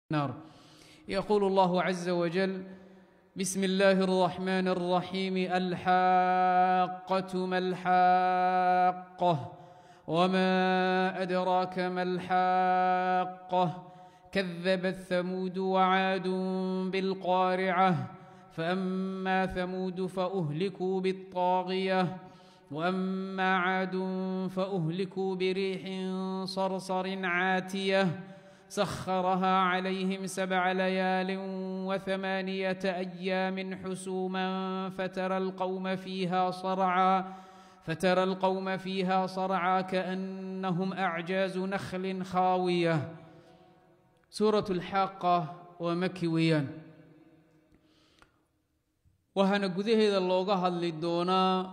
النار يقول الله عز وجل بسم الله الرحمن الرحيم الحاقة ما الحاقة وما أدراك ما الحاقة كذبت ثمود وعاد بالقارعة فأما ثمود فأهلكوا بالطاغية وأما عاد فأهلكوا بريح صرصر عاتية سخرها عليهم سبع ليال وثمانية أيام حسوما فترى القوم فيها صرعا فترى القوم فيها صرعا كأنهم أعجاز نخل خاوية سورة الحاقة ومكي ويان waxaana gudaheeda looga hadli doonaa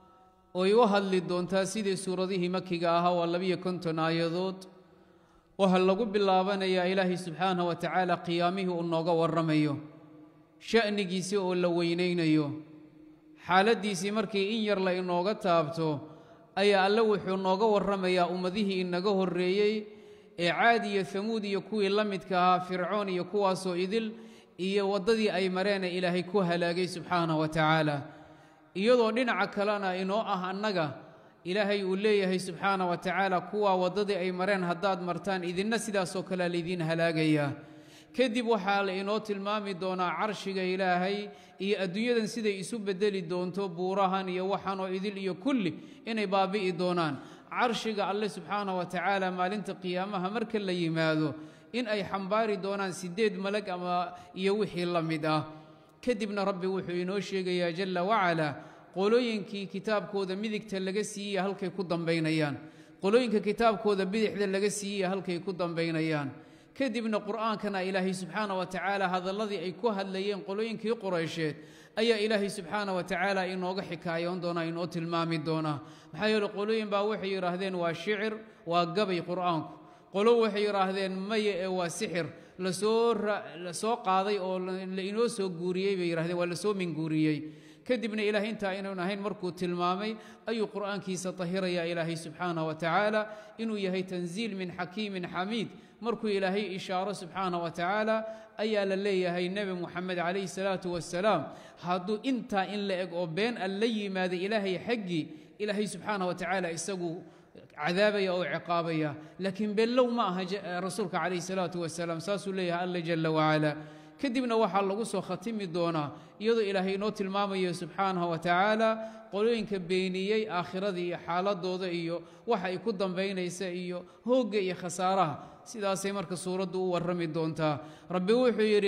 oy u hadli doontaa sidii suuradihii makiga ahaa waa labiyo konton aayadood waxaa lagu bilaabanayaa ilaahay subxaanah wa tacaala qiyaamihii uu nooga warramayo sha'nigiisii oo la weynaynayo xaaladdiisii markii in yar la inooga taabto ayaa alle wuxuu nooga warramayaa ummadihii inaga horreeyey ee caad iyo hamuud iyo kuwii la midka ahaa fircoon iyo kuwaasoo idil iyo waddadii ay mareene ilaahay ku halaagay subxaanah wa tacaala iyadoo dhinaca kalena inoo ah annaga ilaahay uu leeyahay subxaana wa tacaala kuwaa waddadii ay mareen haddaad martaan idinna sidaasoo kalea laydiin halaagayaa kadib waxaa la inoo tilmaami doonaa carshiga ilaahay iyo adduunyadan siday isu beddeli doonto buurahan iyo waxanoo idil iyo kulli inay baabi'i doonaan carshiga alle subxaana wa tacaala maalinta qiyaamaha marka la yimaado in ay xambaari doonaan siddeed malag ama iyo wixii la mid ah kadibna rabbi wuxuu inoo sheegayaa jalla wacala qolooyinkii kitaabkooda midigta laga siiyey halkay ku dambaynayaan qolooyinka kitaabkooda bidixda laga siiyey halkay ku dambaynayaan kadibna qur'aankana ilaahay subxaana wa tacaala hadalladii ay ku hadlayeen qolooyinkii quraysheed ayaa ilaahay subxaana wa tacaala inooga xikaayoon doonaa inoo tilmaami doonaa maxaa yeele qolooyin baa waxay yidhaahdeen waa shicir waa gabay qur'aanku qolo waxay yidhaahdeen maya ee waa sixir lasoo la soo qaaday oo la inoo soo guuriyey bay yidhahdeen waa lasoo minguuriyey kadibna ilaahay intaa inaynu ahayn markuu tilmaamay ayuu qur'aankiisa tahirayaa ilaahay subxaanah wa tacaala inuu yahay tanziil min xakiimin xamiid markuu ilaahay ishaaro subxaanah wa tacaala ayaa la leeyahay nebi muxamed calayhi salaatu wasalaam hadduu intaa in la eg oo been al la yimaada ilaahay xaggii ilaahay subxaanah wa tacaala isagu cadaabaya oo ciqaabaya laakiin bellow ma aha rasuulka calayhi salaatu wasalaam saasuu leeyahay alla jalla wacala kadibna waxaa lagu soo khatimi doonaa iyadoo ilaahay inoo tilmaamayo subxaanahu wa tacaala qolooyinka beeniyey aakhiradii iyo xaaladooda iyo waxa ay ku dambaynaysa iyo hoogga iyo khasaaraha sidaasay marka suuraddu u warrami doontaa rabbi wuxuu yidhi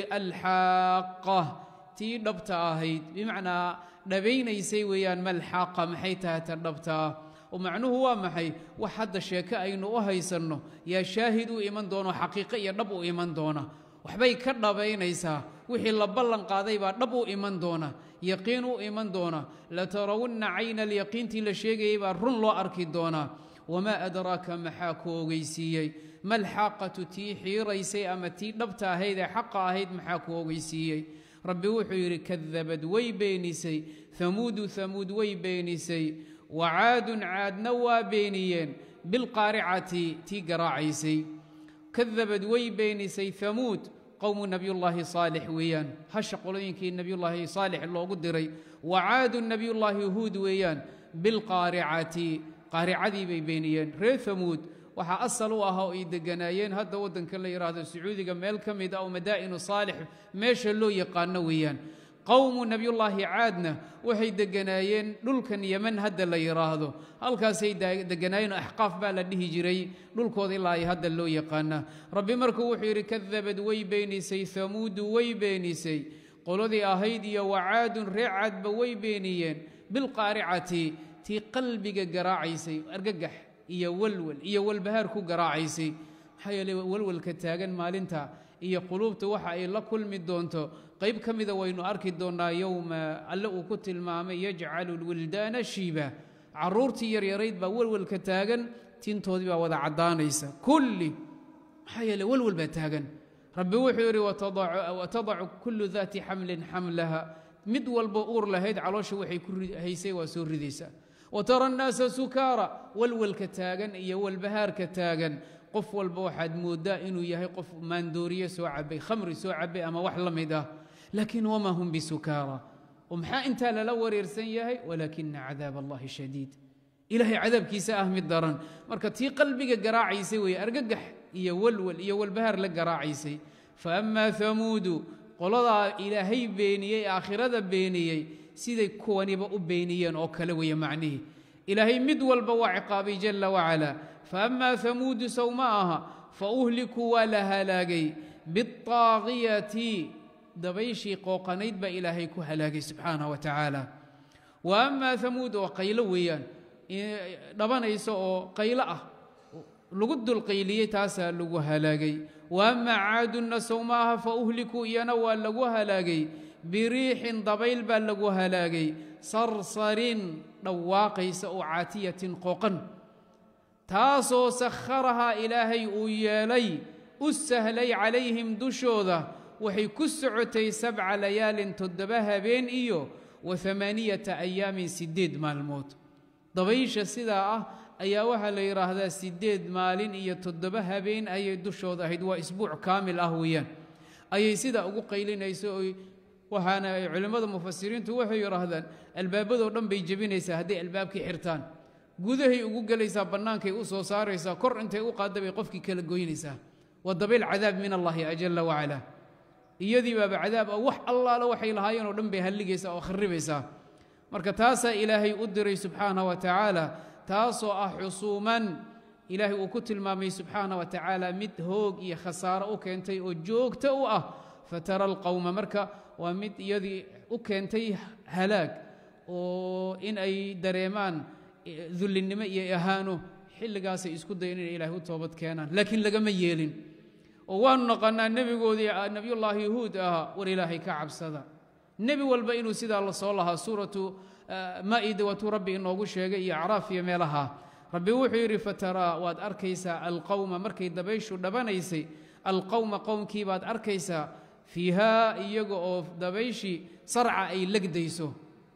alxaaqa tii dhabta ahayd bimacnaa dhabaynaysay weeyaan malxaaqa maxay tahay ta dhabta ah oo macnuhu waa maxay wax hadda sheeke aynu u haysanno yaa shaahid u iman doono xaqiiqo iyo dhab u iman doona waxbay ka dhabaynaysaa wixii la ballan qaaday baa dhab u iman doona yaqiin u iman doona latarawunna cayna alyaqiintii la sheegayay baa run loo arki doonaa wamaa adraaka maxaa ku ogeysiiyey malxaaqatu tii xiiraysay ama tii dhabta ahayd ee xaqa ahayd maxaa ku ogeysiiyey rabbi wuxuu yidhi kadabad way beenisay hamuudu hamuud way beenisay wacaadun caadna waa beeniyeen bilqaaricati tii garaacaysay kadabad way beenisay hamuud qowmu nebiyullaahi saalix weeyaan hasha qolooyinkii nebiyullaahi saalix loogu diray wacaadu nebiyullaahi huud weeyaan bilqaaricati qaaricadii bay beeniyeen reer hamuud waxaa asal u ahaa oo ay degganaayeen hadda waddanka la yidhaahdo sacuudiga meel ka mid ah oo madaa'inu saalix meesha loo yaqaano weeyaan qowmu nebiyullaahi caadna waxay degganaayeen dhulkan yeman hadda la yidhaahdo halkaasay degganaayeen axqaaf baa la dhihi jiray dhulkooda ilaa ay hadda loo yaqaana rabbi markuu wuxuu yidhi kadabad way beenisay hamuudu way beenisay qoladii ahayd iyo wacaadun ree caadba way beeniyeen bilqaaricati tii qalbiga garaacaysay argagax iyo walwal iyo walbahaar ku garaacaysay maxaa yeeley walwalka taagan maalinta iyo quluubta waxa ay la kulmi doonto qayb ka mida waynu arki doonnaa yowma alle uu ku tilmaamay yajcalu lwildaana shiiba carruurtii yaryarayd baa walwalka taagan tintoodii baa wada caddaanaysa kulli maxaa yeele walwal baa taagan rabbi wuxuu yidhi watadacu kullu daati xamlin xamlaha mid walbo uur lahayd caloosha waxay ku haysay waa soo ridaysaa watara annaasa sukaara walwalka taagan iyo walbahaarka taagan qof walba waxaad mooddaa inuu yahay qof maandooriye soo cabay khamri soo cabay ama wax la mid ah laakiin wamaa hum bisukaara oo maxaa intaa lala wareersan yahay walaakina cadaab allahi shadiid ilaahay cadaabkiisa ah mid daran marka tii qalbiga garaacaysay weeye argagax iyo walwal iyo walbahaar la garaacaysay fa amaa hamuudu qoladaa ilaahay beeniyey aakhirada beeniyey siday kuwaniba u beeniyeen oo kale weeye macnihii ilaahay mid walba waa ciqaabay jalla wacala fa amaa hamuudu sow ma aha fa uhlikuu waa la halaagay biاطaaqiyati dabayshii qooqanayd baa ilaahay ku halaagay subxaanah wa tacaala wa amaa hamuud oo qaylo weeyaan dhabanaysa oo qaylo ah lagu dulqayliyey taasaa lagu halaagay wa amaa caadunna sow ma aha fa uhlikuu iyana waa lagu halaagay biriixin dabayl baa lagu halaagay sarsarin dhawaaqaysa oo caatiyatin qooqan taasoo sakharahaa ilaahay uu yeelay u sahlay calayhim dushooda waxay ku socotay sabca layaalin toddoba habeen iyo wa amaaniyata ayaamin siddeed maalmood dabaysha sidaa ah ayaa waxaa la yidhaahdaa siddeed maalin iyo toddoba habeen ayay dushooda ahayd waa isbuuc kaamil ah weeyaan ayay sidaa ugu qaylinayso oy waxaana culimmada mufasiriintu waxay yidhaahdaan albaabadoo dhan bay jebinaysaa hadday albaabkii xirtaan gudahay ugu gelaysaa bannaankay u soo saaraysaa kor intay u qaadda bay qofkii kala goynaysaa waa dabayl cadaab min allaahi ajalla wacalaa iyadii baaba cadaab ah wax allaale waxay lahaayeen oo dhan bay halligaysaa oo kharibaysaa marka taasaa ilaahay u diray subxaana wa tacaala taasoo ah xusuuman ilaahay uu ku tilmaamay subxaana wa tacaala mid hoog iyo khasaaro u keentay oo joogto u ah fatara alqowma marka waa mid iyadii u keentay halaag oo in ay dareemaan dullinnimo iyo ahaano xilligaasay isku dayen inay ilahay u toobad keenaan laakiin lagama yeelin oo waanu naqannaa nebigoodii nebiyullaahi yahuud ahaa war ilaahay ka cabsada nebi walba inuu sidaa la soo lahaa suuratu maa'ida waatuu rabbi inoogu sheegay iyo acraaf iyo meelaha rabbi wuxuu yidhi fataraa waad arkaysaa alqowma markay dabayshu dhabanaysay alqowma qowmkii baad arkaysaa fiihaa iyaga oo dabayshii sarca ay legdayso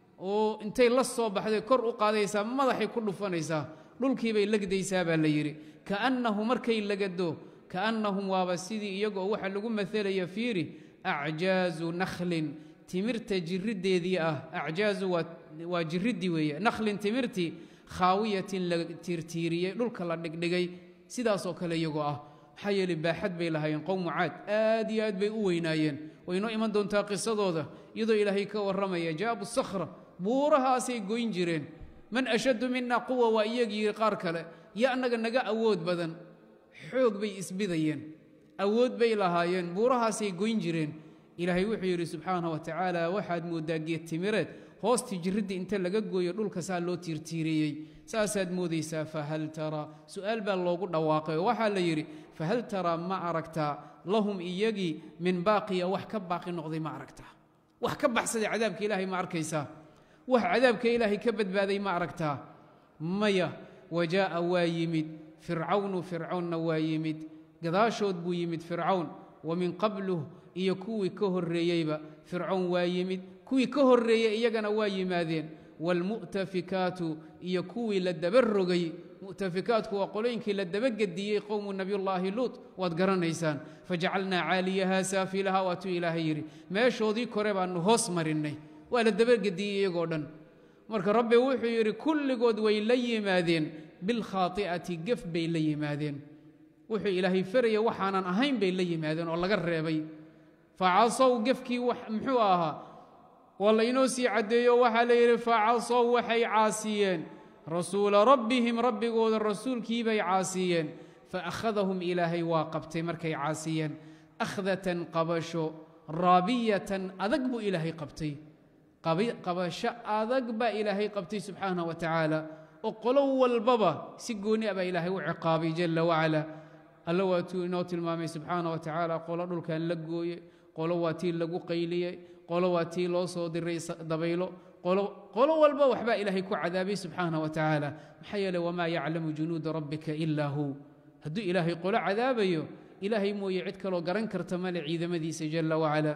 oo intay la soo baxday kor u qaadaysaa madaxay ku dhufanaysaa dhulkiibay legdaysaa baa la yidhi kaannahu markay legado kaannahum waaba sidii iyaga oo waxaa lagu maelaya fiiri acjaazu nakhlin timirta jiriddeedii ah acjaazu waa jiriddii weeye nakhlin timirtii khaawiyatin la tiirtiiriyey dhulka la dhigdhigay sidaasoo kale iyagoo ah maxaa yeeley baaxad bay lahaayeen qowmu caad aad iyo aad bay u weynaayeen waynoo iman doontaa qisadooda iyadoo ilaahay ka warramaya jaabu sakhra buurahaasay goyn jireen man ashaddu mina quwa waa iyagii qaar kale yo annaga naga awood badan xoog bay isbidayeen awood bay lahaayeen buurahaasay goyn jireen ilaahay wuxuu yidhi subxaana wa tacaala waxaad mooddaa geed timireed hoostii jirriddii inta laga gooyo dhulka saa loo tiirtiiriyey saasaad moodaysaa fahal taraa su'aal baa loogu dhawaaqay oo waxaa la yidhi fahal taraa ma aragtaa lahum iyagii min baaqiya wax ka baaqi noqday ma aragtaa wax ka baxsaday cadaabka ilaahay ma arkaysaa wax cadaabka ilaahay ka badbaaday ma aragtaa maya wajaa'a waa yimid fircawnu fircawnna waa yimid gadaashood buu yimid fircawn wa min qabluh iyo kuwii ka horreeyeyba fircawn waa yimid kuwii ka horreeyey iyagana waa yimaadeen waalmu'tafikaatu iyo kuwii la daba rogay mu'tafikaatku waa qolooyinkii la dabagediyey qowmu nebiyullaahi luut waad garanaysaan fajacalnaa caaliyahaa saafilaha waatuu ilaahay yidhi meeshoodii kore baannu hoos marinnay waa la dabagediyey iyagoo dhan marka rabbi wuxuu yidhi kulligood way la yimaadeen bilkhaati'ati gef bay la yimaadeen wuxuu ilaahay faraya waxaanan ahayn bay la yimaadeen oo laga reebay facasow gefkii muxuu ahaa waa laynoo sii caddeeyo waxaa la yidhi facasow waxay caasiyeen rasuula rabbihim rabbigooda rasuulkiibay caasiyeen faakhadahum ilaahay waa qabtay markay caasiyeen akhdatan qabasho raabiyatan adag buu ilaahay qabtay qabasho adag baa ilaahay qabtay subxaanah wa tacaala oo qolo walbaba si gooni a baa ilaahay u ciqaabay jalla wacala alla waatuu inoo tilmaamay subxaana wa tacaala qolo dhulkan la gooye qolo waa tii lagu qayliyey qolo waa tii loo soo diray dabaylo qolo walba waxbaa ilaahay ku cadaabay subxaana wa tacaala maxaa yeeley wamaa yaclamu junuuda rabbika ilaa hu hadduu ilaahay qolo cadaabayo ilaahay mooye cid kaloo garan karta male ciidamadiisa jalla wacala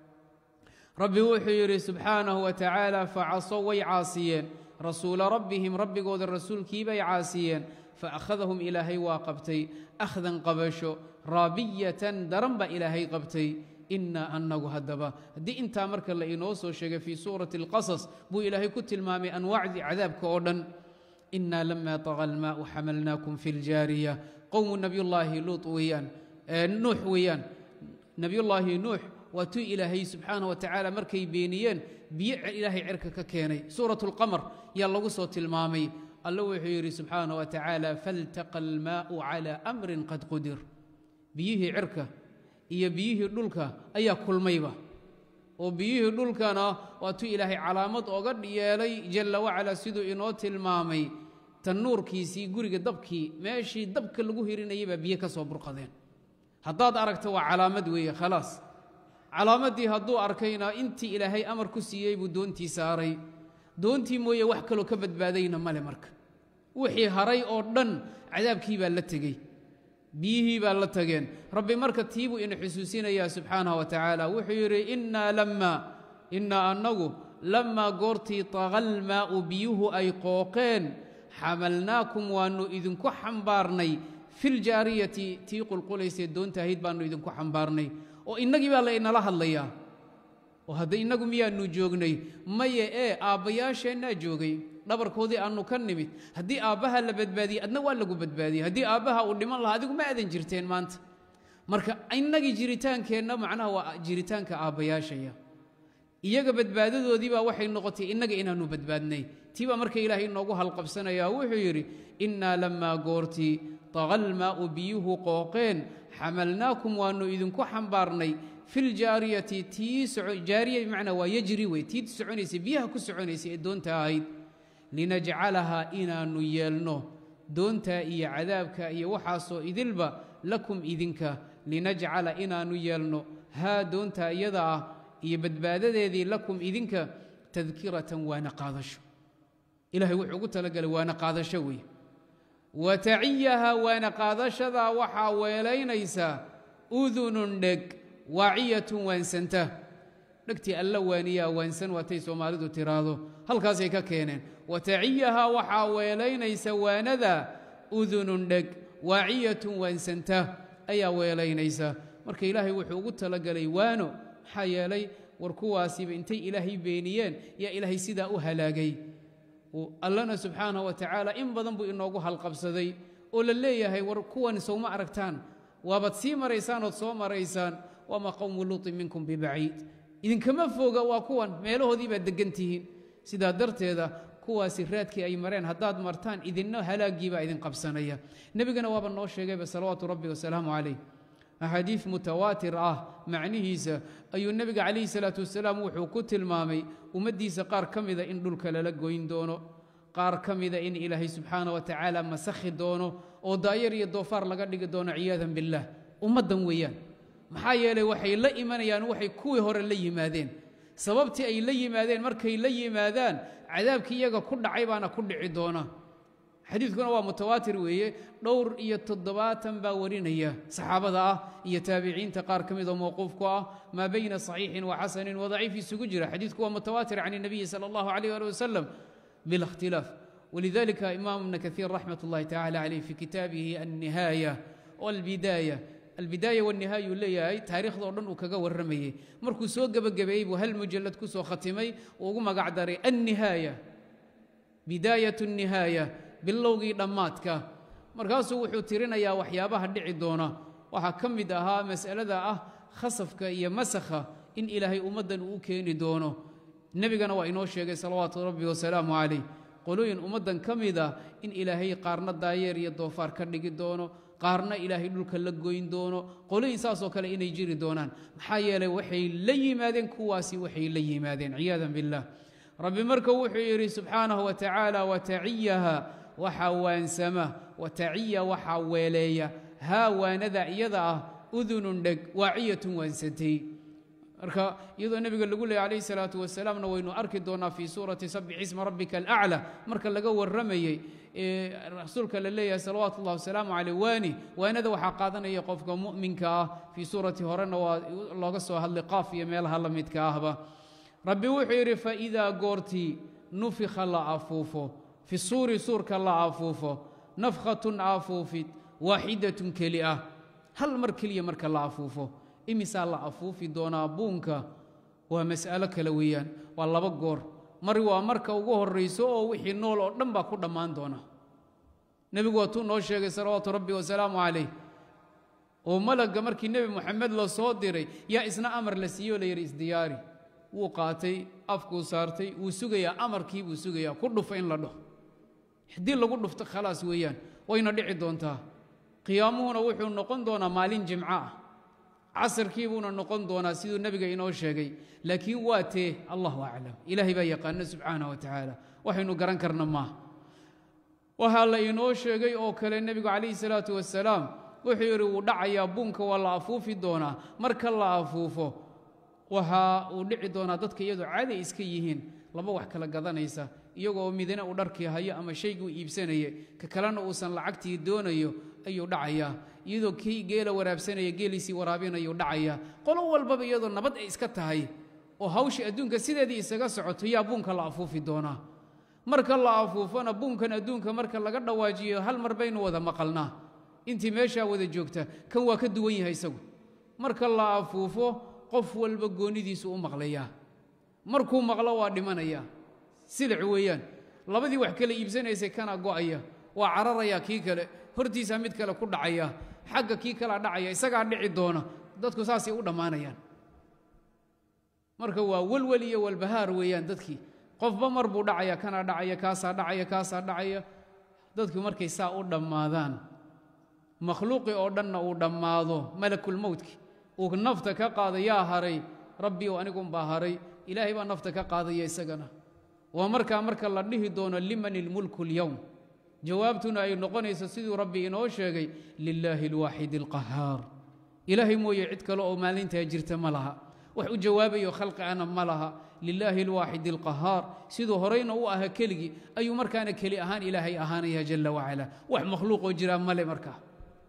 rabbi wuxuu yidhi subxaanahu wa tacaala facasow way caasiyeen rasuula rabbihim rabbigooda rasuulkiibay caasiyeen faakhadahum ilaahay waa qabtay akhdan qabasho raabiyatan daran baa ilaahay qabtay inaa annagu haddaba haddii intaa marka la inoo soo sheegay fii suurati alqasas buu ilaahay ku tilmaamay anwaacdii cadaabka oo dhan inaa lama taqa almaau xamalnaakum fi ljaariya qowmu nabiyullaahi luut weeyaan nuux weeyaan nebiyullaahi nuux waa tuu ilaahay subxaana wa tacaala markay beeniyeen biyo ilaahay cerka ka keenay suurat اlqamar yaa lagu soo tilmaamay alla wuxuu yidhi subxaana wa tacaala faltaqa almaau cala amrin qad qudir biyihii cirka iyo biyihii dhulka ayaa kulmayba oo biyihii dhulkana waa tuu ilaahay calaamad oga yeelay jalla wacala siduu inoo tilmaamay tannuurkiisii guriga dabkii meeshii dabka lagu hirinayay baa biyo ka soo burqadeen haddaad aragto waa calaamad weeye khalaas calaamaddii hadduu arkayna intii ilaahay amar ku siiyey buu doontii saaray doontii mooye wax kaloo ka badbaadayna male marka wixii haray oo dhan cadaabkii baa la tegey biyihii baa la tageen rabbi marka tii buu ina xusuusinayaa subxaanah wa tacaala wuxuu yidhi innaa lammaa innaa annagu lammaa goortii taqalmaa'u biyuhu ay qooqeen xamalnaakum waannu idinku xambaarnay filjaariyati tii qulqulaysee doonta ahayd baannu idinku xambaarnay oo innagii baa la inala hadlayaa oo hadda innagu miyaannu joognay maye ee aabbayaasheennaa joogay dhabarkoodii aannu ka nimid haddii aabbaha la badbaadiyey adna waa lagu badbaadiyey haddii aabbaha uu dhiman lahaa adigu ma aadan jirteen maanta marka innagii jiritaankeenna macnaha waa jiritaanka aabbayaashaya iyaga badbaadadoodiibaa waxay noqotay innaga inaannu badbaadnay tii baa marka ilaahay inoogu halqabsanayaa wuxuu yidhi innaa lammaa goortii taqalmaa'u biyuhu qooqeen xamalnaakum waannu idinku xambaarnay filjaariyati tii jaariya bimacnaa waa yajri wey tii soconaysay biyaha ku soconaysay ee doonta ahayd linajcalahaa inaannu yeelno doontaa iyo cadaabka iyo waxaasoo idilba lakum idinka linajcala inaannu yeelno haa doontaa iyada ah iyo badbaadadeedii lakum idinka tadkiratan waana qaadasho ilahay wuxuu ugu talagalay waana qaadasho wey wa taciyaha waana qaadashadaa waxaa weelaynaysaa udunun dheg waaciyatun waansanta dhegtii alla waaniyaa waansan waatay soomaalidu tiraahdo halkaasay ka keeneen wa taciyaha waxaa weelaynaysa waanada udunun dheg waaciyatun waansanta ayaa weelaynaysa marka ilaahay wuxuu ugu talagalay waano maxaa yeelay war kuwaasiba intay ilaahay beeniyeen yaa ilaahay sidaa u halaagay allana subxaanah wa tacaala in badan buu inoogu halqabsaday oo la leeyahay war kuwan sowma aragtaan waabaad sii maraysaan ood soo maraysaan wamaa qowmu luutin minkum bibaciid idinkama foga waa kuwan meelahoodii baad deggan tihiin sidaa darteeda kuwaasi raadkii ay mareen haddaad martaan idinna halaagiibaa idin qabsanaya nebigana waaba noo sheegayba salawaatu rabbi wasalaamu calayh axaadiid mutawaatir ah macnihiisa ayuu nebiga calayhi salaatu wasalaam wuxuu ku tilmaamay ummaddiisa qaar ka mida in dhulka lala goyn doono qaar ka mida in ilaahay subxaana wa tacaala masakhi doono oo daayar iyo doofaar laga dhigi doono ciyaadan billaah ummaddan weeyaan maxaa yeelay waxay la imanayaan waxay kuwii hore la yimaadeen sababtii ay la yimaadeen markay la yimaadaan cadaabkii iyaga ku dhacay baana ku dhici doona xadiidkuna waa mutawaatir weeye dhowr iyo toddobaatan baa warinaya saxaabada ah iyo taabiciinta qaar ka mid oo mowquufku ah maa bayna saxiixin wa xasanin wa daciif isugu jira xadiidku waa mutawaatir can الnabiyi salى اllahu عalيh ali wasalam bila اkhtilaaf walidalika imaam ibna kaiir raxmat اllahi tacala caleyh fi kitaabihi alnihaaya wاlbidaaya albidaaya wاnihaaya uu leeyahay taariikhda o dhan uu kaga warramayey markuu soo gebagabeeyey buu hal mujalad ku soo khatimay uu ugu magac daray annihaaya bidaayat الnihaaya bilowgii dhammaadka markaasuu wuxuu tirinayaa waxyaabaha dhici doona waxaa ka mid ahaa mas'alada ah khasafka iyo masakha in ilaahay ummaddan uu u keeni doono nebigana waa inoo sheegay salawaatu rabbi wasalaamu calayh qolooyin ummaddan ka mid ah in ilaahay qaarna daayeer iyo doofaar ka dhigi doono qaarna ilaahay dhulka la goyn doono qolooyin saasoo kale inay jiri doonaan maxaa yeelay waxay la yimaadeen kuwaasi waxay la yimaadeen ciyaadan biاllah rabbi marka wuxuu yidhi subxaanahu wa tacaala wataciyaha waxaa waansama wataciya waxaa weeleeya haa waanada iyada ah udunun dheg waaciyatun waansatay marka iyadoo nebiga lagu leeyay calayhi salaatu wasalaamna waynu arki doonnaa fii suurati sabix isma rabbika alaclى marka laga warramayey rasuulka la leeyahay salawaatu ullahi wasalaamu caleyh waani waanada waxaa qaadanaya qofka mu'minka ah fii suurati horena waa looga soo hadlay qaaf iyo meelaha la midka ahba rabbi wuxuu yidhi faidaa goortii nufika la afuufo fi suuri suurka la afuufo nafkhatun afuufid waaxidatun keli ah hal mar keliya marka la afuufo imisaa la afuufi doonaa buunka waa mas'alo kale weeyaan waa laba goor mar waa marka ugu horrayso oo wixii nool oo dhan baa ku dhammaan doona nebigu waatuu noo sheegay salawaatu rabbi wasalaamu calayh oo malagga markii nebi moxamed la soo diray yaa isna amar la siiye oo la yidhi isdiyaari wuu qaatay afkuu saartay wuu sugayaa amarkii buu sugayaa ku dhufa in la dhaho haddii lagu dhufto khalaas weeyaan wayna dhici doontaa qiyaamuhuna wuxuu noqon doonaa maalin jimco ah casarkii buuna noqon doonaa siduu nebiga inoo sheegay laakiin waa tee allahu aclam ilaahay baa yaqaana subxaanah wa tacaala waxaynu garan karna maaha waxaa la inoo sheegay oo kale nebigu calayhi salaatu wasalaam wuxuu yidhi wuu dhacayaa buunka waa la afuufi doonaa marka la afuufo waxa uu dhici doonaa dadka iyadoo caday iska yihiin laba wax kala gadanaysa iyagoo midna uu dharkii hayo ama shayguu iibsanaya ka kalena uusan lacagtii doonayo ayuu dhacayaa iyadoo kii geela waraabsanaya geeliisii waraabinayuu dhacayaa qolo walbaba iyadoo nabad ay iska tahay oo hawshii adduunka sideedii isaga socoto yaa buunka la afuufi doonaa marka la afuufona buunkan adduunka marka laga dhawaajiyo hal mar baynu wada maqalnaa intii meeshaa wada joogta kan waa ka duwan yahay isagu marka la afuufo qof walba goonidiisu u maqlayaa markuu maqlo waa dhimanaya silic weeyaan labadii wax kale iibsanaysay kana go'aya waa cararaya kii kale hortiisaa mid kale ku dhacaya xagga kii kalea dhacaya isagaa dhici doona dadku saasay u dhammaanayaan marka waa welwel iyo walbahaar weeyaan dadkii qofba mar buu dhacaya kanaa dhacaya kaasaa dhacaya kaasaa dhacaya dadku markay saa u dhammaadaan makhluuqii oo dhanna uu dhammaado malakulmowtki uu nafta ka qaada yaa haray rabbi oo anigunbaa haray ilaahay baa nafta ka qaadaya isagana waa markaa marka la dhihi doono liman ilmulku اlyowm jawaabtuna ay noqonayso siduu rabbi inoo sheegay lilaahi اlwaaxid اlqahaar ilaahay mooye cid kale oo maalintaa jirta ma laha wax u jawaabayo khalqi ana ma laha lilaahi اlwaaxid اlqahaar siduu horayna u aha keligii ayuu markaana keli ahaan ilaahay ahaanaya jala wacala wax makhluuqoo jiraa male markaa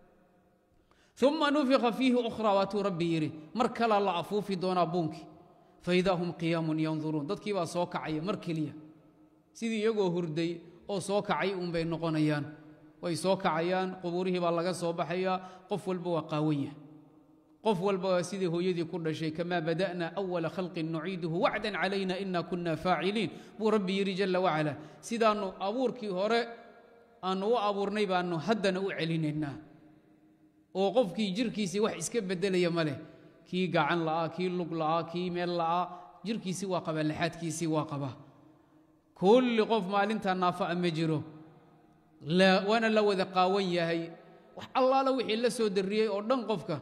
uma nufika fiihi ukhra waatuu rabbi yidhi mar kalaa la afuufi doonaa buunkii faidaa hum qiyaamun yanduruun dadkii baa soo kacaya mar keliya sidii iyagoo hurday oo soo kacay uunbay noqonayaan way soo kacayaan qubuurihii baa laga soo baxayaa qof walba waa qaawanya qof walba waa sidii hooyadii ku dhashay kamaa bada'na awala khalqin nuciiduhu wacdan calayna ina kunna faaciliin buu rabbi yidhi jalla wacala sidaannu abuurkii hore aannu u abuurnay baannu haddana u celinaynaa oo qofkii jirkiisii wax iska beddelaya ma leh kii gacan la'aa kii lug la'aa kii meel la'aa jirkiisii waa qabaa laxaadkiisii waa qabaa kulli qof maalintaa naafa'a ma jiro waana la wada qaawan yahay wax allaala wixii la soo darriyey oo dhan qofka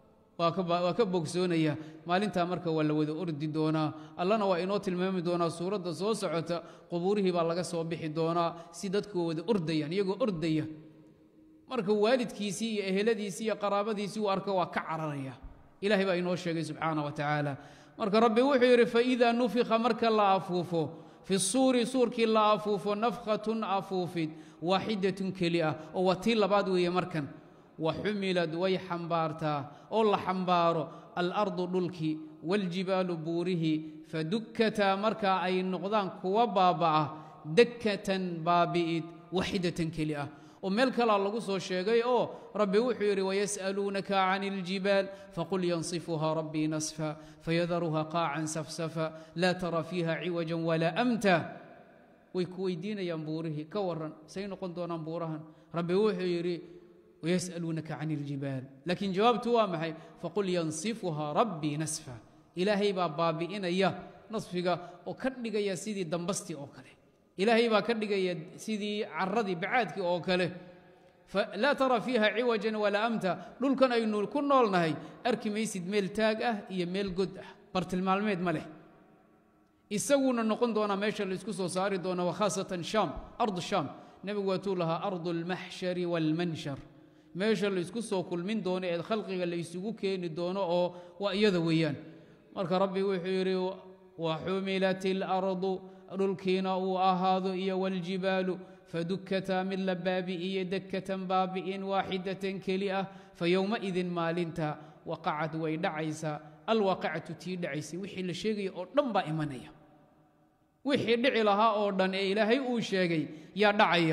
waa ka bogsoonaya maalintaa marka waa la wada ordi doonaa allana waa inoo tilmaami doonaa suuradda soo socota qubuurihii baa laga soo bixi doonaa si dadku wada ordayaan iyagoo ordaya marka waalidkiisii iyo eheladiisii iyo qaraabadiisii uu arko waa ka cararaya ilahay baa inoo sheegay subxaana wa tacaala marka rabbi wuxuu yidhi faidaa nufika marka la afuufo fi suuri suurkii la afuufo nafkhatun afuufid waaxidatun keli ah oo waa tii labaad weeye markan wa xumilad way xambaartaa oo la xambaaro alardu dhulkii waاljibaalu buurihii fadukkataa markaa ay noqdaan kuwa baaba'a dakkatan baabi'id waaxidatan keli ah oo meel kalaa lagu soo sheegay oo rabbi wuxuu yidhi wayas'aluunaka can اljibaal faqul yansifuha rabbii nasfa fayadaruha qaacan safsafa laa tara fiiha ciwaja walaa amta way ku weydiinayaan buurihii ka waran say noqon doonaan buurahan rabbi wuxuu yidhi wayas'aluunaka can اljibaal laakiin jawaabtu waa maxay faqul yansifuha rabbii nasfa ilaahay baa baabi'inaya nasfiga oo ka dhigaya sidii dambastii oo kale ilaahay baa ka dhigaya sidii caradii bacaadkii oo kale laa tara fiiha ciwajan walaa amta dhulkan aynu ku noolnahay arki maysid meel taag ah iyo meel god ah bartilmaalmeed ma leh isaguna noqon doonaa meesha laysku soo saari doona wakhaasatan shaam ardu shaam nebigu waatuu lahaa ardu almaxshari waalmanshar meesha laysku soo kulmin doono ee khalqiga laysugu keeni doono oo waa iyada weeyaan marka rabbi wuxuu yidhi waxumilat اlardu dhulkiina uu ahaado iyo waاljibaalu fadukkataa mid la baabi'iye dakkatan baabi'in waaxidatan keli ah fayowmaidin maalinta waqacad way dhacaysaa alwaaqicatu tii dhacaysay wixii la sheegaya oo dhan baa imanaya wixii dhici lahaa oo dhan ee ilaahay uu sheegay yaa dhacaya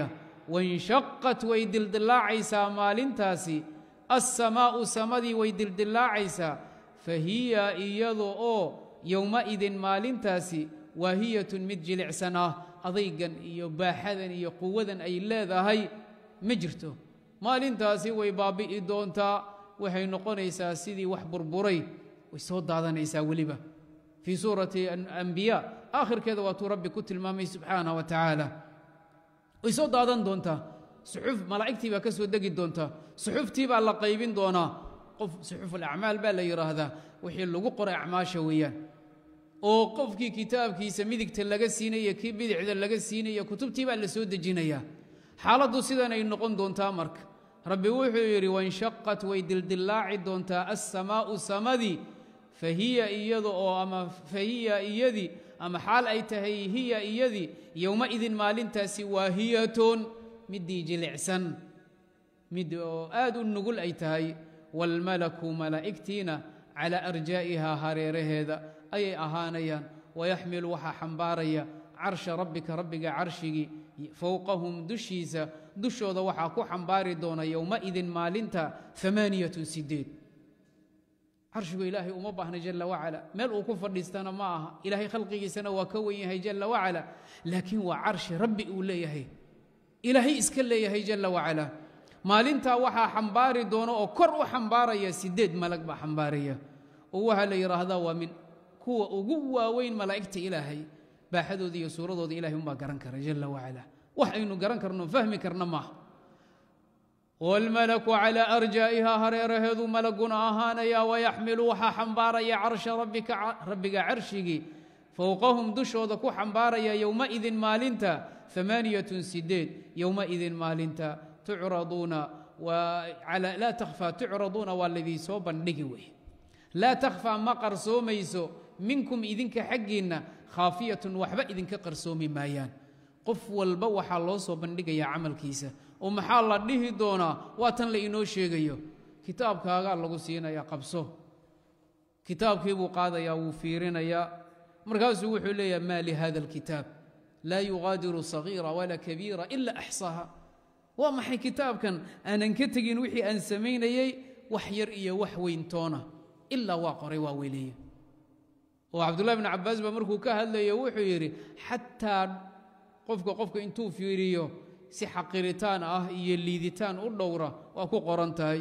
wainshaqat way dildillaacaysaa maalintaasi assamaa'u samadii way dildillaacaysaa fa hiya iyadu oo yowma'idin maalintaasi waahiyatun mid jilicsan ah adaygan iyo baaxadan iyo quwadan ay leedahay ma jirto maalintaasi way baabi'i doontaa waxay noqonaysaa sidii wax burburay way soo daadanaysaa weliba fii suurati ambiya aakhirkeeda waatuu rabbi ku tilmaamay subxaanah wa tacaala way soo daadan doontaa suxuf malaa'igtii baa ka soo degi doontaa suxuftii baa la qaybin doonaa qof suxufulacmaal baa la yidhaahdaa wixii lagu qoray acmaasha weeyaan oo qofkii kitaabkiisa midigta laga siinaya kii bidixda laga siinaya kutubtii baa la soo dejinayaa xaaladdu sidanay noqon doontaa marka rabbi wuxuu yidhi wainshaqat way dildillaaci doontaa assamaa'u samadii fa hiya iyada oo ama fa hiya iyadii ama xaal ay tahay hiya iyadii yowmaidin maalintaasi waahiyatun midii jilicsan mid oo aad u nugul ay tahay waalmalaku malaa'igtiina calaa arjaa'ihaa hareeraheeda ayay ahaanayaan wayaxmilu waxaa xambaaraya carsha rabbika rabbiga carshigii fowqahum dushiisa dushooda waxaa ku xambaari doona yowmaidin maalinta amaaniyatun sideed carshigu ilaahay uma baahna jalla wacala meel uu ku fadhiistana ma aha ilaahay khalqigiisana waa ka wen yahay jalla wacala laakiin waa carshi rabbi uu leeyahay ilaahay iska leeyahay jalla wacala maalintaa waxaa xambaari doona oo kor u xambaaraya sideed malag baa xambaaraya oo waxaa la yidhaahdaa waa min kuwa ugu waaweyn malaa'igta ilaahay baaxadooda iyo suuradooda ilahay umbaa garan kara jalla wacala wax aynu garan karno fahmi karna maaha wاlmalaku calى arjaa'ihaa hareeraheedu malaguna ahaanaya wayaxmilu waxaa xambaaraya carsha rabbiga carshigii fowqahum dushooda ku xambaaraya yowmaidin maalinta amaaniyatun sideed yowmaidin maalinta tucraduuna laa takhfaa tucraduuna waa laydii soo bandhigi wey laa takhfaa ma qarsoomayso minkum idinka xaggiinna khaafiyatun waxba idinka qarsoomi maayaan qof walba waxaa loo soo bandhigayaa camalkiisa oo maxaa la dhihi doonaa waa tan la inoo sheegayo kitaabkaagaa lagu siinayaa qabso kitaabkii buu qaadayaa wuu fiirinayaa markaasuu wuxuu leeyaha maa lihada alkitaab laa yugaadiru sagiira walaa kabiira ila axsaaha waa maxay kitaabkan aanan ka tegin wixii aan samaynayey wax yar iyo wax weyntoona ilaa waa qoray waa weleeye oo cabdullahi bn cabbaas baa markuu ka hadlayo wuxuu yidhi xataa qofka qofka intuu fiiriyo si xaqiritaan ah iyo liiditaan u dhowra waa ku qoran tahay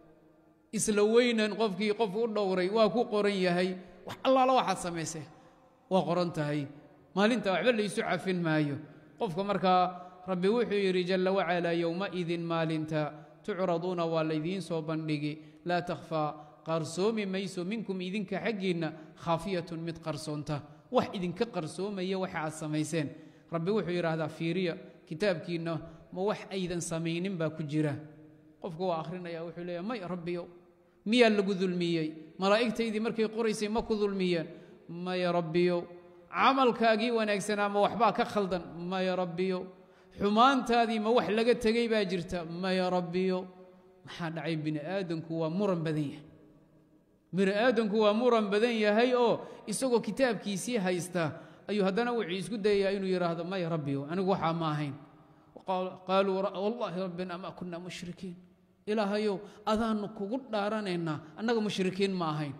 isla weynan qofkii qof u dhowray waa ku qoran yahay wax allaala waxaad samaysay waa qoran tahay maalinta waxba laysu cafin maayo qofka markaa rabbi wuxuu yidhi jalla wacalaa yowmaidin maalinta tucraduuna waa laydiin soo bandhigi laa takhfaa qarsoomi mayso minkum idinka xaggiinna khaafiyatun mid qarsoonta wax idinka qarsoomaya waxa aad samayseen rabbi wuxuu yidhaahdaa fiiriya kitaabkiinna ma wax aydan samaynin baa ku jira qofka waa akhrinaya wuxuu leeya may rabbiyo miyaa lagu dulmiyey malaa'igtaydii markay qoraysay ma ku dulmiyeen maya rabbiyo camalkaagii wanaagsanaa ma waxbaa ka khaldan maya rabbiyo xumaantaadii ma wax laga tegey baa jirta maya rabbiyo maxaa dhacay bini aadanku waa muran badan yahay bini aadanku waa muran badan yahay oo isagoo kitaabkiisii haysta ayuu haddana wuxuu isku dayayaa inuu yidhaahdo maya rabbiyo anigu waxaa ma ahayn qaaluu wallaahi rabbina ma kunna mushrikiin ilaahayow adaannu kugu dhaaranaynaa annaga mushrikiin ma ahayn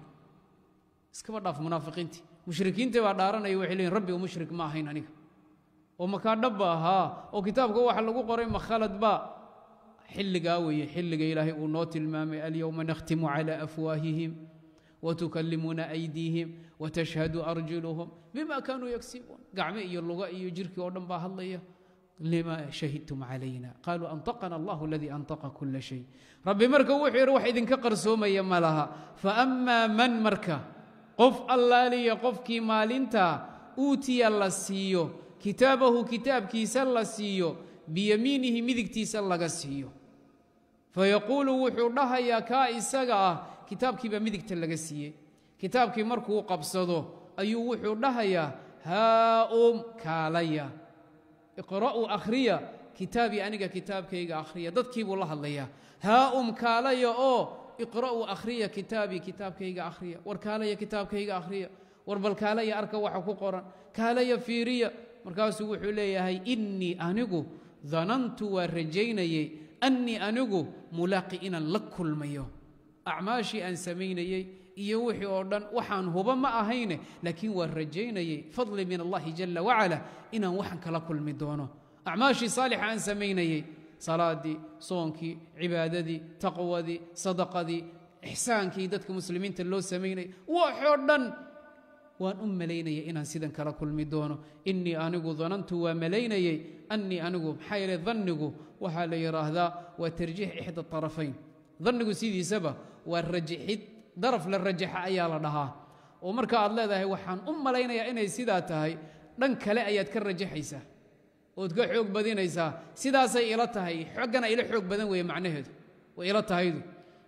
iskaba dhaaf munaafiqiintii mushrikiintii baa dhaaranaya waxay leeyiin rabbiga mushrik ma ahayn aniga oo makaa dhabba ahaa oo kitaabka waxa lagu qoray ma khaladba xilligaa weeye xilliga ilaahay uu noo tilmaamay alyowma nakhtimu calaa afwaahihim wtukallimuna aydiihim watashhadu arjuluhum bima kaanuu yagsibuun gacme iyo luga iyo jirkii oo dhan baa hadlaya lima shahidtum calayna qaaluu antaqana allahu aladii antaqa kula shay rabbi marka wuxuu yidhi wax idinka qarsoomaya ma laha faammaa man marka qof allaaliya qofkii maalinta uutiya la siiyo kitaabahu kitaabkiisa la siiyo biyamiinihi midigtiisa laga siiyo fayaquulu wuxuu dhahayaa kaa isaga ah kitaabkii baa midigta laga siiyey kitaabkii markuu qabsado ayuu wuxuu dhahayaa haa-um kaalaya iqra'uu akhriya kitaabii aniga kitaabkayga akhriya dadkii buu la hadlayaa haa-um kaalaya oo iqra'uu akhriya kitaabii kitaabkayga akhriya war kaalaya kitaabkayga akhriya war bal kaalaya arka waxa ku qoran kaalaya fiiriya markaasuu wuxuu leeyahay innii anigu danantu waa rajaynayey annii anigu mulaaqi inaan la kulmayo acmaashii aan samaynayey iyo wixii oo dhan waxaan huba ma ahayne laakiin waa rajaynayey fadli min allahi jala wacala inaan waxaan kala kulmi doono acmaashii saalixa aan samaynayey salaadii soonkii cibaadadii taqwadii sadaqadii ixsaankii dadka muslimiinta loo samaynayay waxoo dhan waan u malaynayay inaan sidan kala kulmi doono innii anigu danantu waa malaynayey annii anigu maxaa yeele dannigu waxaa la yidhaahdaa waa tarjiix ixda طarafayn dannigu sidiisaba waa rajixid daraf la rajaxa ayaa la dhahaa oo marka aad leedahay waxaan u malaynayaa inay sidaa tahay dhan kale ayaad ka rajaxaysaa ood ka xoog badinaysaa sidaasay ila tahay xoggana ila xoog badan weeye macnaheedu way ila tahaydu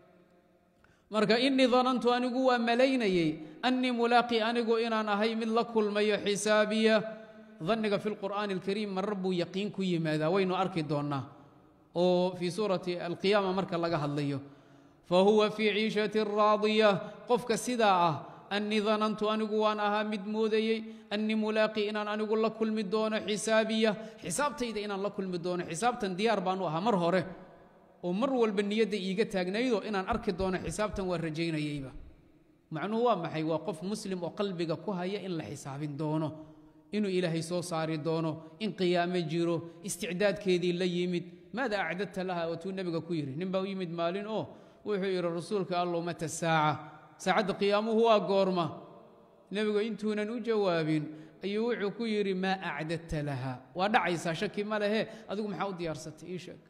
marka innii danantu anigu waa malaynayey annii mulaaqi anigu inaan ahay mid la kulmayo xisaabiya danniga fi lqur'aani alkariim marar buu yaqiin ku yimaadaa waynu arki doonnaa oo fii suurati alqiyaama marka laga hadlayo fa huwa fii ciishatin raadiya qofka sidaa ah annii danantu anigu waan ahaa mid moodayey annii mulaaqi inaan anigu la kulmi doono xisaabiya xisaabtayda inaan la kulmi doono xisaabtan diyaar baanu ahaa mar hore oo mar walba niyadda iiga taagnaydoo inaan arki doono xisaabtan waa rajaynayeyba macnuhu waa maxay waa qof muslim oo qalbiga ku haya in la xisaabin doono inuu ilaahay soo saari doono in qiyaamo jiro isticdaadkeedii la yimid maada acdadta laha watuu nebiga ku yidhi nin baa u yimid maalin oo wuxuu yidhi rasuulka allow mata saaca saacadda qiyaamuhu waa goorma nebigu intuunan u jawaabin ayuu wuxuu ku yidhi maa acdadta laha waa dhacaysaa shaki ma lehe adigu maxaa u diyaarsatay ii sheeg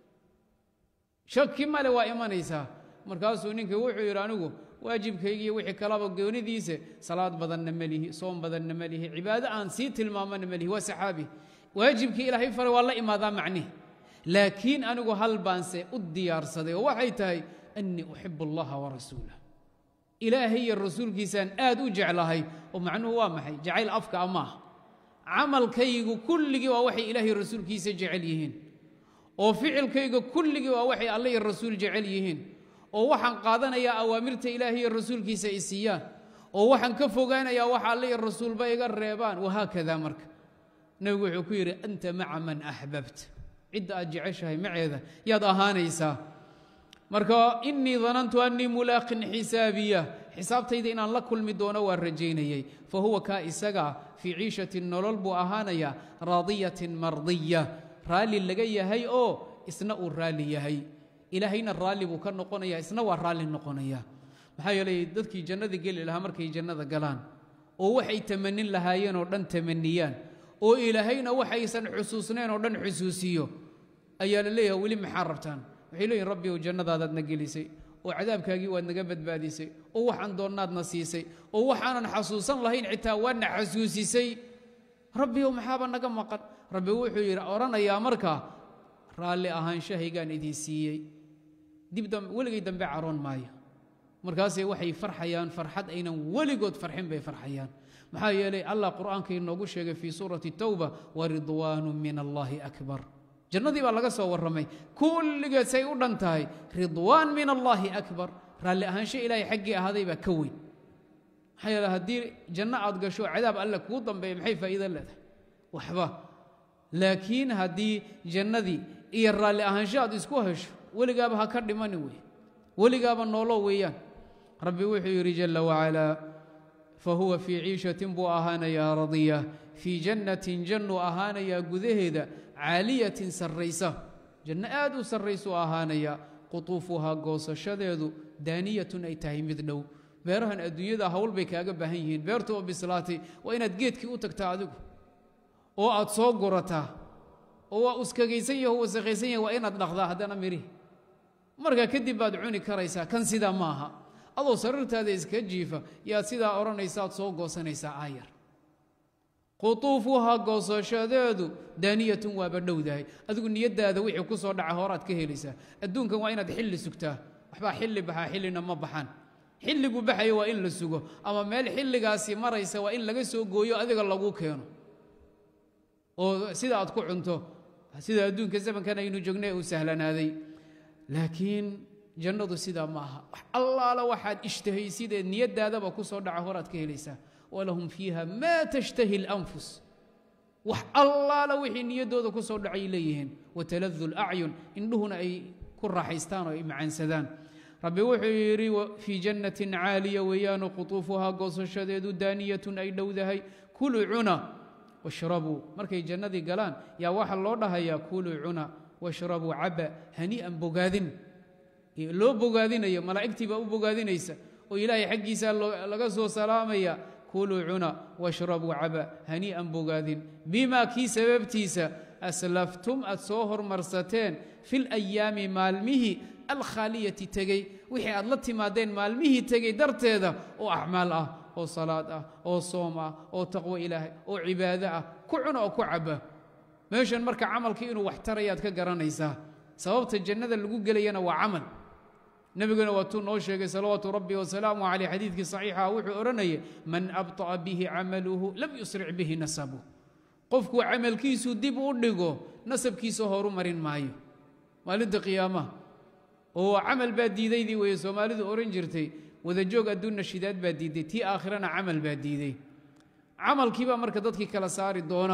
shaki male waa imanaysaa markaasuu ninkii wuxuu yidhi anigu waajibkaygiiyo wixii kalaba goonidiisa salaad badanna ma lihi soom badanna ma lihi cibaado aan sii tilmaamana ma lihi waa saxaabi waajibkii ilaahay faray waa la imaadaa macnihi laakiin anigu hal baanse u diyaarsaday oo waxay tahay annii uxibu allaha warasuulah ilaahay iyo rasuulkiisaan aad u jeclahay oo macnuhu waa maxay jacayl afka amaah camalkaygu kulligii waa waxay ilaahay rasuulkiisa jecel yihiin oo ficilkayga kulligii waa waxay alle iyo rasuul jecel yihiin oo waxaan qaadanayaa awaamirta ilaahay iyo rasuulkiisa i siiyaan oo waxaan ka fogaanayaa waxa alle iyo rasuulba iga reebaan wahaakada marka nebigu wuxuu ku yidhi anta maca man axbabta cidda aad jeceshahay maceeda yaad ahaanaysaa marka innii danantu annii mulaaqin xisaabiya xisaabtayda inaan la kulmi doono waan rajaynayey fa huwa kaa isagaa fii ciishatin nolol buu ahaanayaa raadiyatin mardiya raalli laga yahay oo isna uu raalli yahay ilaahayna raalli buu ka noqonaya isna waa raalli noqonaya maxaa yeelay dadkii jannada geli lahaa markay jannada galaan oo waxay tamanin lahaayeen oo dhan tamaniyaan oo ilaahayna waxaysan xusuusnayn oo dhan xusuusiyo ayaa la leeyahay weli maxaa rabtaan waxay leeyihin rabbi ow jannadaadaadna gelisay oo cadaabkaagii waad naga badbaadisay oo waxaan doonnaadna siisay oo waxaanan xasuusan lahayn xitaa waadna xasuusisay rabbi ow maxaaba naga maqan rabbi wuxuu yidhi odhanayaa markaa raalli ahaanshahaygaan idin siiyey dib weligay dambe caroon maayo markaasay waxay farxayaan farxad aynan weligood farxin bay farxayaan maxaa yeelay allah qur'aanka inoogu sheegay fii suurati tawba waridwaanu min allaahi akbar jannadii baa laga soo warramay kulligeed say u dhan tahay ridwaan min allaahi akbar raalli ahaansho ilaahay xaggii ahaaday baa ka weyn maxaa yeele haddii janno aad gasho cadaab alle kuu dambeeya maxay faa'iido leedahay waxba laakiin haddii jannadii iyo raalli ahaansho aad isku hesho weligaaba ha ka dhimani wey weligaaba noolo weeyaan rabbi wuxuu yidhi jalla wacalaa fa huwa fii ciishatin buu ahaanayaa radiya fii jannatin jannuu ahaanayaa gudaheeda caaliyatin sarraysa janno aad u sarraysuu ahaanayaa qutuufuhaa goosashadeedu daaniyatun ay tahay mid dhow beerahan adduunyada hawl bay kaaga baahan yihiin beertu oo bislaatay waa inaad geedkii u tagtaa adigu oo aad soo gurataa oo waa uskagaysan yaho wasakhaysan yahay waa inaad dhaqdaa haddana mirihi markaa kadib baad cuni karaysaa kan sidaa ma aha adoo sariirtaada iska jiifa yaad sidaa odhanaysa aad soo goosanaysaa aayar qutuufuhaa goosashadeedu daaniyatun waaba dhowdahay adigu niyaddaada wixii ku soo dhaca horaad ka helaysaa adduunkan waa inaad xilli sugtaa waxbaa xilli baxaa xillina ma baxaan xilligu baxayo waa in la sugo ama meel xilligaasi maraysa waa in laga soo gooyo adiga lagu keeno oo sida aad ku cunto sida adduunka zamankan aynu joognay uu sahlanaaday laakiin jannadu sidaa ma aha wax allaala waxaad ishtahaysideed niyaddaadaba ku soo dhaca horaad ka helaysaa walahum fiiha maa tashtahi اlanfus wax allaala wixii niyaddooda ku soo dhacay leeyihiin wataladu lacyun indhuhuna ay ku raaxaystaan oo ay macaansadaan rabbi wuxuu yidhi fii jannatin caaliya weeyaanu qutuufuhaa goosashadeedu daaniyatun ay dhowdahay kuluu cuna washrabuu markay jannadii galaan yaa waxaa loo dhahayaa kuluu cuna washrabuu caba hanii'an bogaadin loo bogaadinayo malaa'igtii baa u bogaadinaysa oo ilaahay xaggiisaa laga soo salaamaya kuluu cuna washrabuu caba hanii'an bogaadin bimaa kii sababtiisa aslaftum aad soo hormarsateen fi layaami maalmihii alkhaaliyati tegey wixii aad la timaadeen maalmihii tegey darteeda oo acmaal ah oo salaad ah oo soom ah oo taqwo ilaahay oo cibaado ah ku cuna oo ku caba meeshan marka camalkii inuu wax tarayaad ka garanaysaa sababta jannada lagu gelayana waa camal nebiguna waatuu noo sheegay salawaatu rabbi wasalaamu caleyh xadiidkii saxiixa wuxuu odhanayay man abطa'a bihi camaluhu lam yusric bihi nasabu qofkuu camalkiisu dib u dhigo nasabkiisa horu marin maayo maalinta qiyaamaha oo camal baa diidaydii weeye soomaalidu ohan jirtay wadajoog adduunna shidaad baa diiday tii aakhirana camal baa diiday camalkiibaa marka dadkii kala saari doona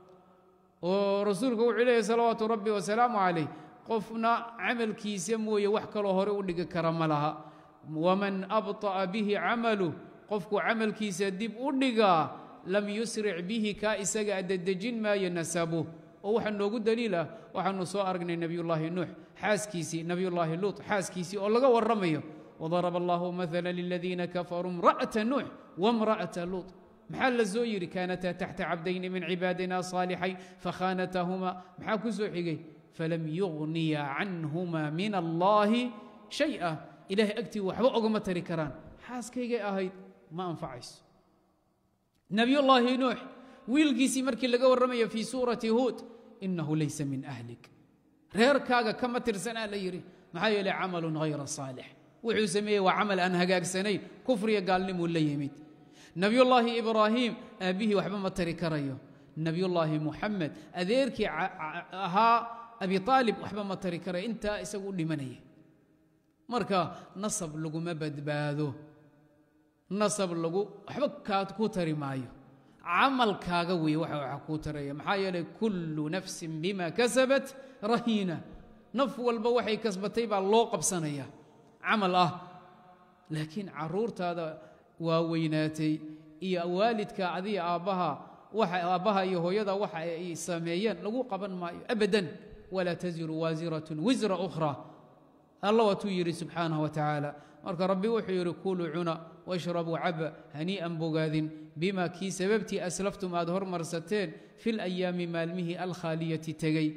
oo rasuulku wuxuu leeyahy salawaatu rabbi wasalaamu calayh qofna camalkiisa mooye wax kaloo hore u dhigi kara ma laha waman abطa'a bihi camalu qofku camalkiisa dib u dhigaa lam yusric bihi kaa isaga adadejin maayo nasabu oo waxaa noogu daliil ah waxaanu soo aragnay nebiyullaahi nuux xaaskiisii nebiyullaahi luut xaaskiisii oo laga warramayo wadaraba allahu maala liladiina kafaruu imra'ata nuux wamra'ata luut maxaa la soo yidhi kaanataa taxta cabdayni min cibaadina saalixayn fakhaanatahuma maxaa ku soo xigay falam yugniya canhuma min allaahi shaya ilaahay agtii waxba ogama tari karaan xaaskaygay ahayd ma anfacayso nebiyullaahi nuux wiilkiisii markii laga warramayo fii suurati huud inahu laysa min ahlik reerkaaga kama tirsanaa la yidhi maxaa yeelay camalun hayra saalix wuxuu sameeyey waa camal aan hagaagsanayn kufriya gaalnimuu la yimid nebiyullaahi ibraahiim aabbihii waxba ma tari karayo nebiyullaahi muxamed adeerkii ahaa abi aalib waxba ma tari karayo intaa isagu u dhimanaya marka nasab laguma badbaado nasab lagu waxba kaa ku tari maayo camalkaaga weeye waxa waxa kuu taraya maxaa yeelay kullu nafsin bima kasabat rahiina naf walba waxay kasbatay baa loo qabsanaya camal ah laakiin caruurtaada waa weynaatay iyo waalidka adiga aabbaha waxa aabbaha iyo hooyada waxa ay sameeyeen lagu qaban maayo abadan walaa taziru waasiratun wisra ukhra alla waatuu yidhi subxaanaه wa tacaala marka rabbi wuxuu yidhi kuluu cuna washrabuu caba hanii'an bogaadin bima kii sababtii aslaftum aad hormarsateen fi layaami maalmihii alkhaaliyati tegey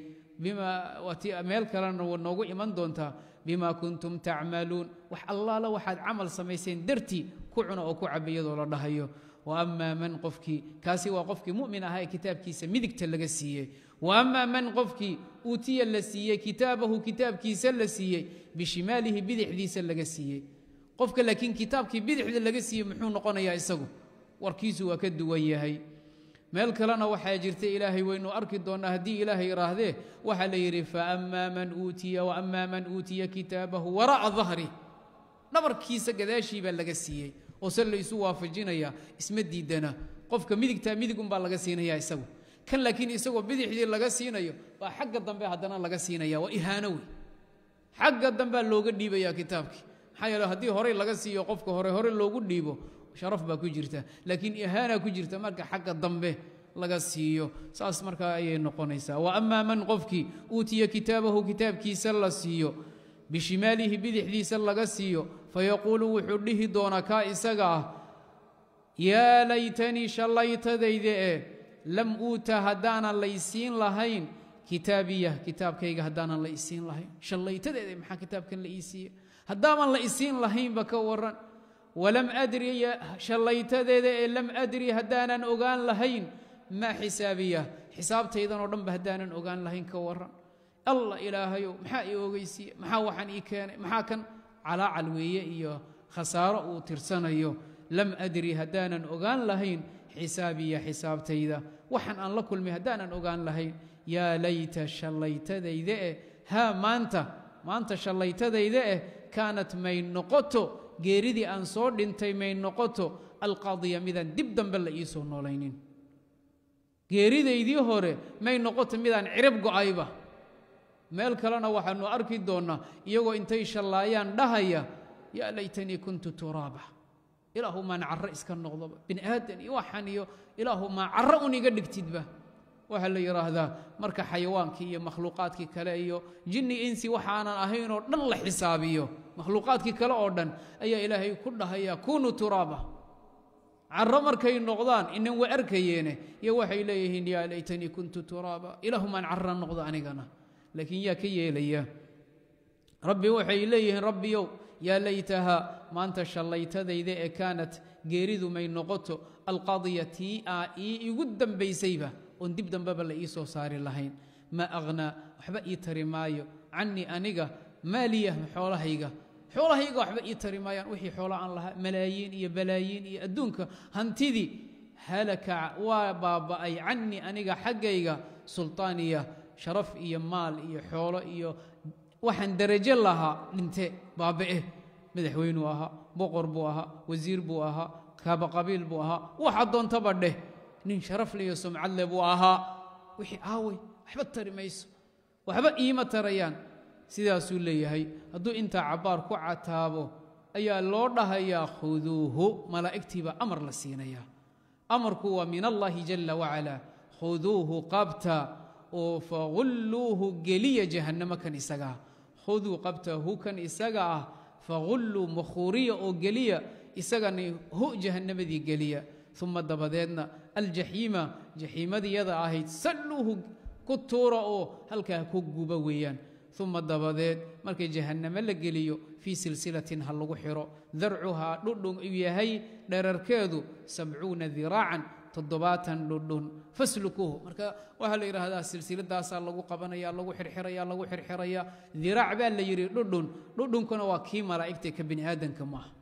meel kalena wa noogu iman doontaa bima kuntum tacmaluun wax allaala waxaad camal samayseen dartii ku cuna oo ku caba iyadoo la dhahayo waama man qofkii kaasi waa qofkii mu'min ahaa ee kitaabkiisa midigta laga siiyey waama man qofkii uutiya la siiyey kitaabahu kitaabkiisa la siiyey bishimaalihi bidixdiisa laga siiyey qofka laakiin kitaabkii bidixda laga siiyey muxuu noqonayaa isagu warkiisu waa ka duwan yahay meel kalena waxaa jirta ilaahay waynu arki doonnaa haddii ilaahay iraahdee waxaa la yidhi faama man uutiya waama man uutiya kitaabahu waraa'a dahri dhabarkiisa gadaashii baa laga siiyey oo se laysu waafajinaya isma diidana qofka midigtaa midigunbaa laga siinaya isagu kan laakiin isagoo bidixdii laga siinayo baa xagga dambe haddana laga siinaya waa ihaano wey xagga dambea looga dhiibaya kitaabkii maxaa yeele haddii horey laga siiyo qofka hore hore loogu dhiibo sharaf baa ku jirta laakiin ihaana ku jirta marka xagga dambe laga siiyo saas markaa ayay noqonaysaa wa amaa man qofkii uutiya kitaabahu kitaabkiisa la siiyo bishimaalihi bidixdiisa laga siiyo fayaquulu wuxuu dhihi doonaa kaa isaga ah yaa laytanii shallaytadayda ee lam uuta haddaanan laysiin lahayn kitaabiya kitaabkayga haddaanan la isiin lahayn shallaytadeeda maxaa kitaabkan la ii siiye haddaaban la isiin lahaynba ka waran walam adri shallaytadeeda ee lam adri haddaanan ogaan lahayn maa xisaabiya xisaabtaydan oo dhanba haddaanan ogaan lahayn ka waran allah ilaahayow maxaa ii ogeysiiye maxaa waxaan ii keenay maxaa kan calaacal weeye iyo khasaaro uu tirsanayo lam adri haddaanan ogaan lahayn xisaabiya xisaabtayda waxaan aan la kulmay haddaanan ogaan lahayn yaa layta shallaytadayda eh haa maanta maanta shallaytadayda eh kaanat may noqoto geeridii aan soo dhintay may noqoto alqaadiya midaan dib dambe la ii soo noolaynin geeridaydii hore may noqota midaan cirib go'ayba meel kalena waxaanu arki doonnaa iyagoo intay shallaayaan dhahaya yaa laytanii kuntu turaaba ilaahu maan carro iska noqdoba bini aadan iyo waxaan iyo ilaahu maa carro un iga dhigtidba waxaa la yidhaahdaa marka xayawaankii iyo makhluuqaadkii kale iyo jinni insi waxaanan ahayn oo dhan la xisaabiyo makhluuqaadkii kale oo dhan ayaa ilaahay ku dhahaya kunuu turaaba carro markay noqdaan inan way arkayeene iyo waxay leeyihiin yaa laytanii kuntu turaaba ilaahu maan carra noqdo anigana laakiin yaa ka yeelaya rabbi waxay leeyihiin rabbiyow yaa laytaha maanta shallaytadayda ee kaanat geeridu may noqoto alqadiya tii aa ii igu dambaysayba oon dib dambeba la ii soo saari lahayn maa aghnaa waxba ii tari maayo cannii aniga maaliya xoolahayga xoolahayga waxba ii tari maayaan wixii xoola aan lahaa malaayiin iyo balaayiin iyo adduunka hantidii halaka waa baaba'ay cannii aniga xaggayga sultaaniya sharaf iyo maal iyo xoolo iyo waxaan darajo lahaa dhinte baaba'e madaxweynuu ahaa boqor buu ahaa wasiir buu ahaa kaaba qabiil buu ahaa waxa doontaba dheh nin sharaf le iyo sumcad le buu ahaa wixii aawey waxba tari mayso waxba iima tarayaan sidaasuu leeyahay hadduu intaa cabbaar ku cataabo ayaa loo dhahayaa khuduuhu malaa'igtiibaa amar la siinayaa amarku waa min allaahi jalla wacalaa khuduuhu qabta oo fagulluuhu geliya jahannamo kan isagaa khuduu qabtahu kan isaga ah fagulluu makhuuriya oo geliya isagana hu jahannamadii geliya uma dabadeedna aljaxiima jaxiimadiyada ahayd salluuhu ku tuura oo halkaa ku guba weeyaan uma dabadeed markay jahannamo la geliyo fii silsilatin ha lagu xiro darcuhaa dhudhun uu yahay dherarkeedu sabcuuna diraacan toddobaatan dhudhun faslukuuhu marka waxaa la yidhaahdaa silsiladaasaa lagu qabanaya lagu xirxiraya lagu xirxiraya diraac baa la yidhi dhudhun dhudhunkuna waa kii malaa'igta ka bini aadanka maaha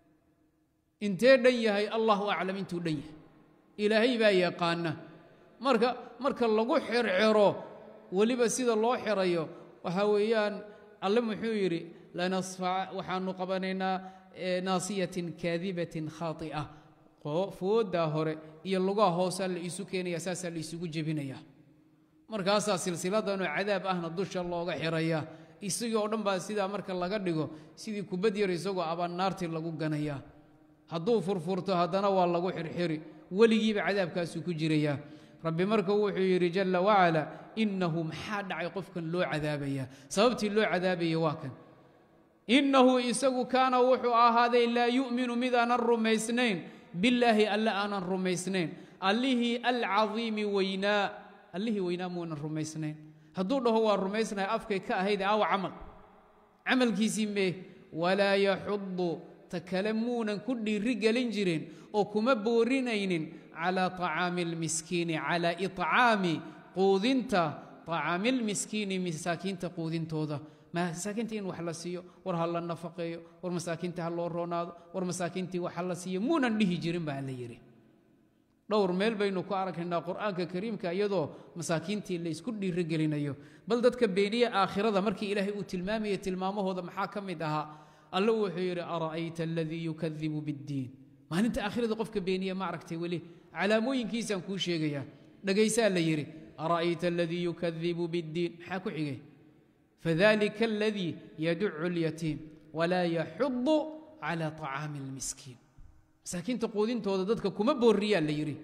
intee dhan yahay allahu aclam intuu dhan yahay ilaahay baa yaqaana marka marka lagu xirxiro weliba sida loo xirayo waxaa weeyaan alle muxuu yidhi waxaanu qabanaynaa naasiyatin kaadibatin khaai'a fooddaa hore iyo lugaha hoosaa la iisu keenaya saasaa la isugu jebinaya markaasaa silsiladanoo cadaab ahna dusha looga xiraya isagii oo dhan baa sidaa marka laga dhigo sidii kubad yar isagoo abaan naartii lagu ganaya hadduu furfurto haddana waa lagu xirxiri weligiiba cadaabkaasuu ku jirayaa rabbi marka wuxuu yidhi jalla wacala innahu maxaa dhacay qofkan loo cadaabaya sababtii loo cadaabaya waa kan innahu isagu kaana wuxuu ahaaday laa yu'minu midaanan rumaysnayn billaahi alle aanan rumaysnayn allihii alcadiimi weynaa allihii weynaa muunan rumaysnayn hadduu dhaho waa rumaysnahay afkay ka ahayd aawa camal camalkiisii mee walaa yaxudu ta kale muunan ku dhiiri gelin jirin oo kuma boorinaynin calaa طacaami اlmiskiini calaa iطcaami quudinta طacaami اlmiskiini masaakiinta quudintooda masaakiinta in wax la siiyo war ha la nafaqeeyo war masaakiinta ha loo roonaado war masaakiintii wax ha la siiyo muunan dhihi jirin baa la yidhi dhowr meel baynu ku arkaynaa qur'aanka kariimka iyadoo masaakiintii laysku dhiirigelinayo bal dadka beeniye aakhirada markii ilaahay uu tilmaamaya tilmaamahooda maxaa ka mid ahaa alle wuxuu yidhi ara'ayta aladii yukadibu biاddiin maalinta aakhirada qofka beeniye ma aragtay weli calaamooyinkiisaan kuu sheegayaa dhegaysaa la yidhi ara'ayta aladii yukadibu biاddiin maxaa ku xigay fadalika aladii yaducu اlyatiim walaa yaxudu cala طacaami اlmiskiin masaakiinta quudintooda dadka kuma booriyaa la yidhi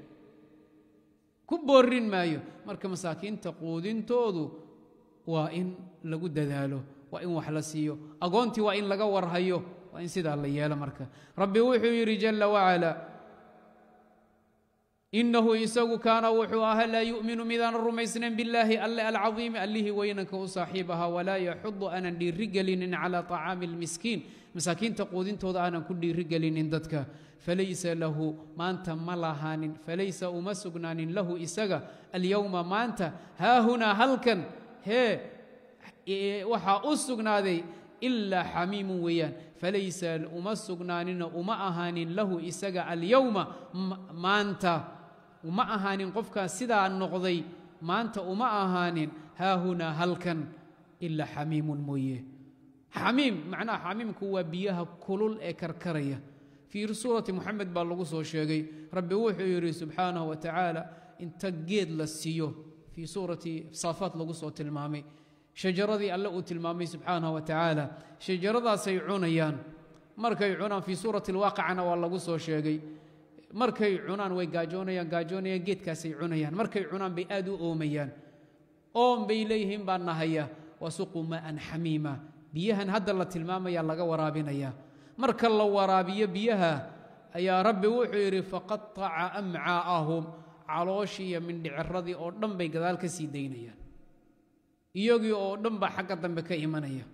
ku boorin maayo marka masaakiinta quudintoodu waa in lagu dadaalo waa in wax la siiyo agoontii waa in laga warhayo waa in sidaa la yeelo marka rabbi wuxuu yidhi jalla wacala inahu isagu kaana wuxuu ahaa laa yu'minu midaanan rumaysnayn billaahi alle alcadiimi allihii weynanka u saaxiib ahaa walaa yaxudu aanan dhiirigelinin calaa طacaami اlmiskiin masaakiinta quudintooda aanan ku dhiirigelinin dadka falaysa lahu maanta ma lahaanin falaysa uma sugnaanin lahu isaga alyowma maanta haahunaa halkan hee waxaa u sugnaaday ilaa xamiimun weeyaan falaysa uma sugnaaninoo uma ahaanin lahu isaga alyowma maanta uma ahaanin qofkaas sidaa noqday maanta uma ahaanin haahunaa halkan ilaa xamiimun mooye xamiim macnaha xamiimku waa biyaha kulul ee karkaraya fii suurati moxamed baa lagu soo sheegay rabbi wuxuu yidhi subxaanahu wa tacaala inta geed la siiyo fii suurati saafaat lagu soo tilmaamay shajaradii alle uu tilmaamay subxaanahu wa tacaala shajaradaasay cunayaan markay cunaan fii suurati alwaaqicana waa lagu soo sheegay markay cunaan way gaajoonayaan gaajoonayaan geedkaasay cunayaan markay cunaan bay aad u oomayaan oon bay leeyihiin baa nahaya wasuquu maa'an xamiima biyahan hadda la tilmaamaya laga waraabinaya marka la waraabiyo biyaha ayaa rabbi wuxuu yidhi faqataca amcaa'ahum calooshii iyo mindhiciradii oo dhan bay gadaal ka sii daynayaan iyagii oo dhan baa xagga dambe ka imanaya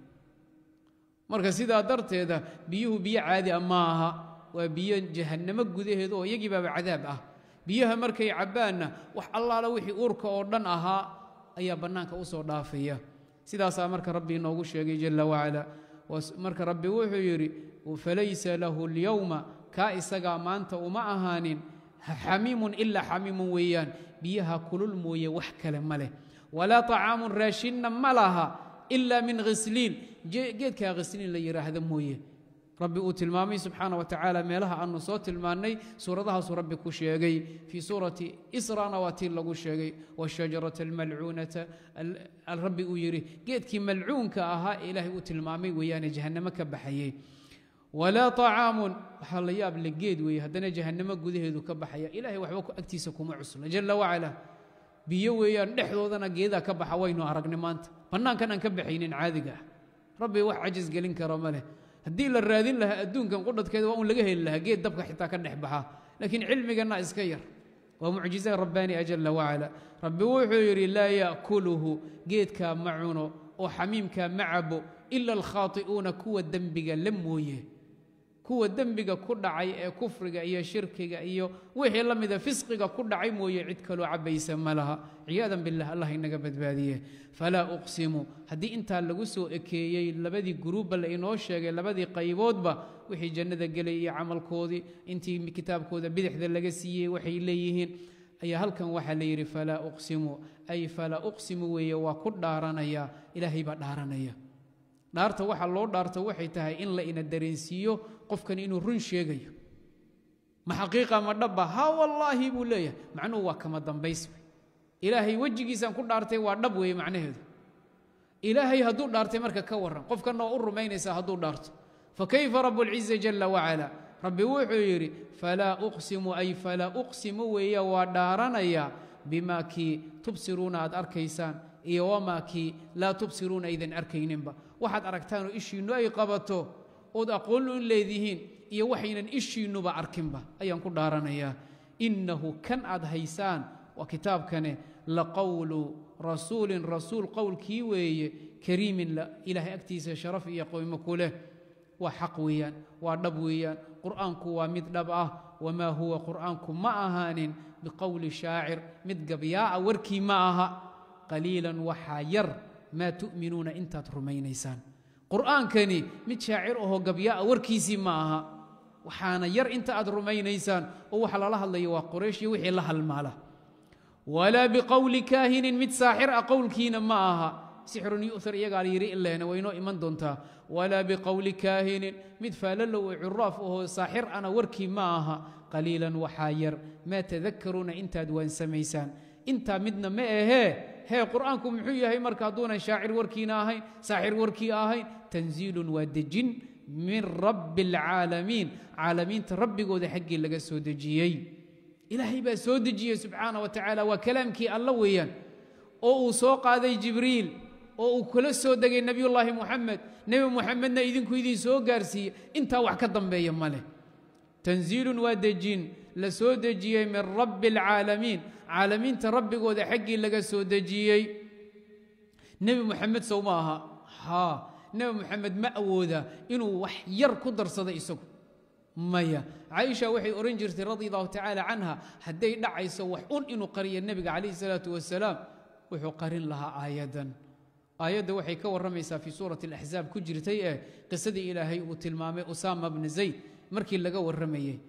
marka sidaa darteeda biyuhu biyo caadi a ma aha waa biyo jahannamo gudaheeda oo iyagii baaba cadaab ah biyaha markay cabbaanna wax allaala wixii uurka oo dhan ahaa ayaa bannaanka u soo dhaafaya sidaasaa marka rabbi inoogu sheegay jalla wacala marka rabbi wuxuu yidhi falaysa lahu اlyowma kaa isagaa maanta uma ahaanin xamiimun ilaa xamiimun weeyaan biyaha kulul mooye wax kale ma leh walaa طacaamun raashinna ma laha ila min khisliin geedkaa khisliin la yidhaahda mooye rabbi uu tilmaamay subxaana wa tacaala meelaha aanu soo tilmaannay suuradahaasuu rabbi ku sheegay fii suurati israna waa tii lagu sheegay wاshajarata almalcuunata rabbi uu yidhi geedkii malcuunka ahaa ee ilaahay uu tilmaamay weeyaane jahannamo ka baxayey walaa طacaamun waxaa la yaab le geed weeye haddana jahannamo gudaheedu ka baxaya ilahay waxba agtiisa kuma cusla jala wacala biyo weeyaan dhexdoodana geedaa ka baxa waynu aragnay maanta bannaankan aan ka baxaynin caadiga ah rabbi wax cajis gelin kara ma leh haddii la raadin lahaa adduunkan qudhadkeeda waa un laga heli lahaa geed dabka xitaa ka dhex baxa laakiin cilmiganna iska yar waa mucjiza rabbaani ajala wacala rabbi wuxuu yidhi laa ya'kuluhu geedkaa ma cuno oo xamiimkaa ma cabo ila alkhaati'uuna kuwa dembiga la mooye kuwa dembiga ku dhacay ee kufriga iyo shirkiga iyo wixii la mida fisqiga ku dhacay mooye cid kaloo cabbaysa ma laha ciyaadan billah allah inaga badbaadiye falaa uqsimu haddii intaa lagu soo ekeeyey labadii guruubba la inoo sheegay labadii qayboodba wixii jannada gelay iyo camalkoodii intii kitaabkooda bidixda laga siiyey waxay leeyihiin ayaa halkan waxaa la yidhi falaa uqsimu ay falaa uqsimu weeye waa ku dhaaranaya ilaahay baa dhaaranaya dhaarta waxa loo dhaarto waxay tahay in la ina dareensiiyo qofkan inuu run sheegayo ma xaqiiqa ma dhabba ha wallaahi buu leeyahay macnuhu waa kama dambays ilaahay wejigiisaan ku dhaartay waa dhab weeye macnaheedu ilaahay hadduu dhaartay marka ka warran qofkanna waa u rumaynaysaa hadduu dhaarto fakayfa rabuulciza jala wacala rabbi wuxuu yidhi falaa uqsimu ay falaa uqsimu weeye waa dhaaranaya bimaa kii tubsiruuna aad arkaysaan iyo wamaa kii laa tubsiruuna aydan arkayninba waxaad aragtaanoo ishiinnu ay qabato ood aqoon u leedihiin iyo waxaynan ishiinnuba arkinba ayaan ku dhaaranayaa innahu kan aad haysaan waa kitaabkane laqowlu rasuulin rasuul qowlkii weeye kariimin ilaahay agtiisa sharaf iyo qoymo ku leh waa xaq weeyaan waa dhab weeyaan qur'aanku waa mid dhab ah wamaa huwa qur'aanku ma ahaanin biqowli shaacir mid gabyaa'a warkii ma aha qaliilan waxaa yar maa tu'minuuna intaad rumaynaysaan qur'aankani mid shaacir ahoo gabya'a warkiisii ma aha waxaana yar inta aad rumaynaysaan oo waxa lala hadlayo waa qoraysh iyo wixii la halmaala walaa biqowli kaahinin mid saaxir ah qowlkiina ma aha sixrun yu'thar iyagaa la yidhi ileena waynoo iman doontaa walaa biqowli kaahinin mid faalalow oo curaaf ahoo saaxir ana warkii ma aha qaliilan waxaa yar maa tadakaruuna intaad waansamaysaan intaa midna ma ahee hee qur'aanku muxuu yahay marka hadduunan shaacir warkiina ahayn saaxir warkii ahayn tanziilun waa dejin min rabbi alcaalamiin caalamiinta rabbigooda xaggii laga soo dejiyey ilaahay baa soo dejiyey subxaana wa tacaala waa kalaamkii alla weeyaan oo uu soo qaaday jibriil oo uu kula soo degay nebiyullaahi muxamed nebi muxamedna idinku idin soo gaarsiiye intaa wax ka dambeeya ma leh tanziilun waa dejin la soo dejiyey min rabbi alcaalamiin caalamiinta rabbigooda xaggii laga soo dejiyey nebi muxamed sow ma aha haa nebi muxamed ma awooda inuu wax yar ku darsado isagu maya caaisha waxay odhan jirtay radi allahu tacaala canha hadday dhacayso wax un inuu qariyo nebiga calayhi salaatu wasalaam wuxuu qarin lahaa aayaddan aayadda waxay ka warramaysaa fii suurati alaxzaab ku jirtay ee qisadii ilaahay uu tilmaamay usaama bna zayd markii laga warramayey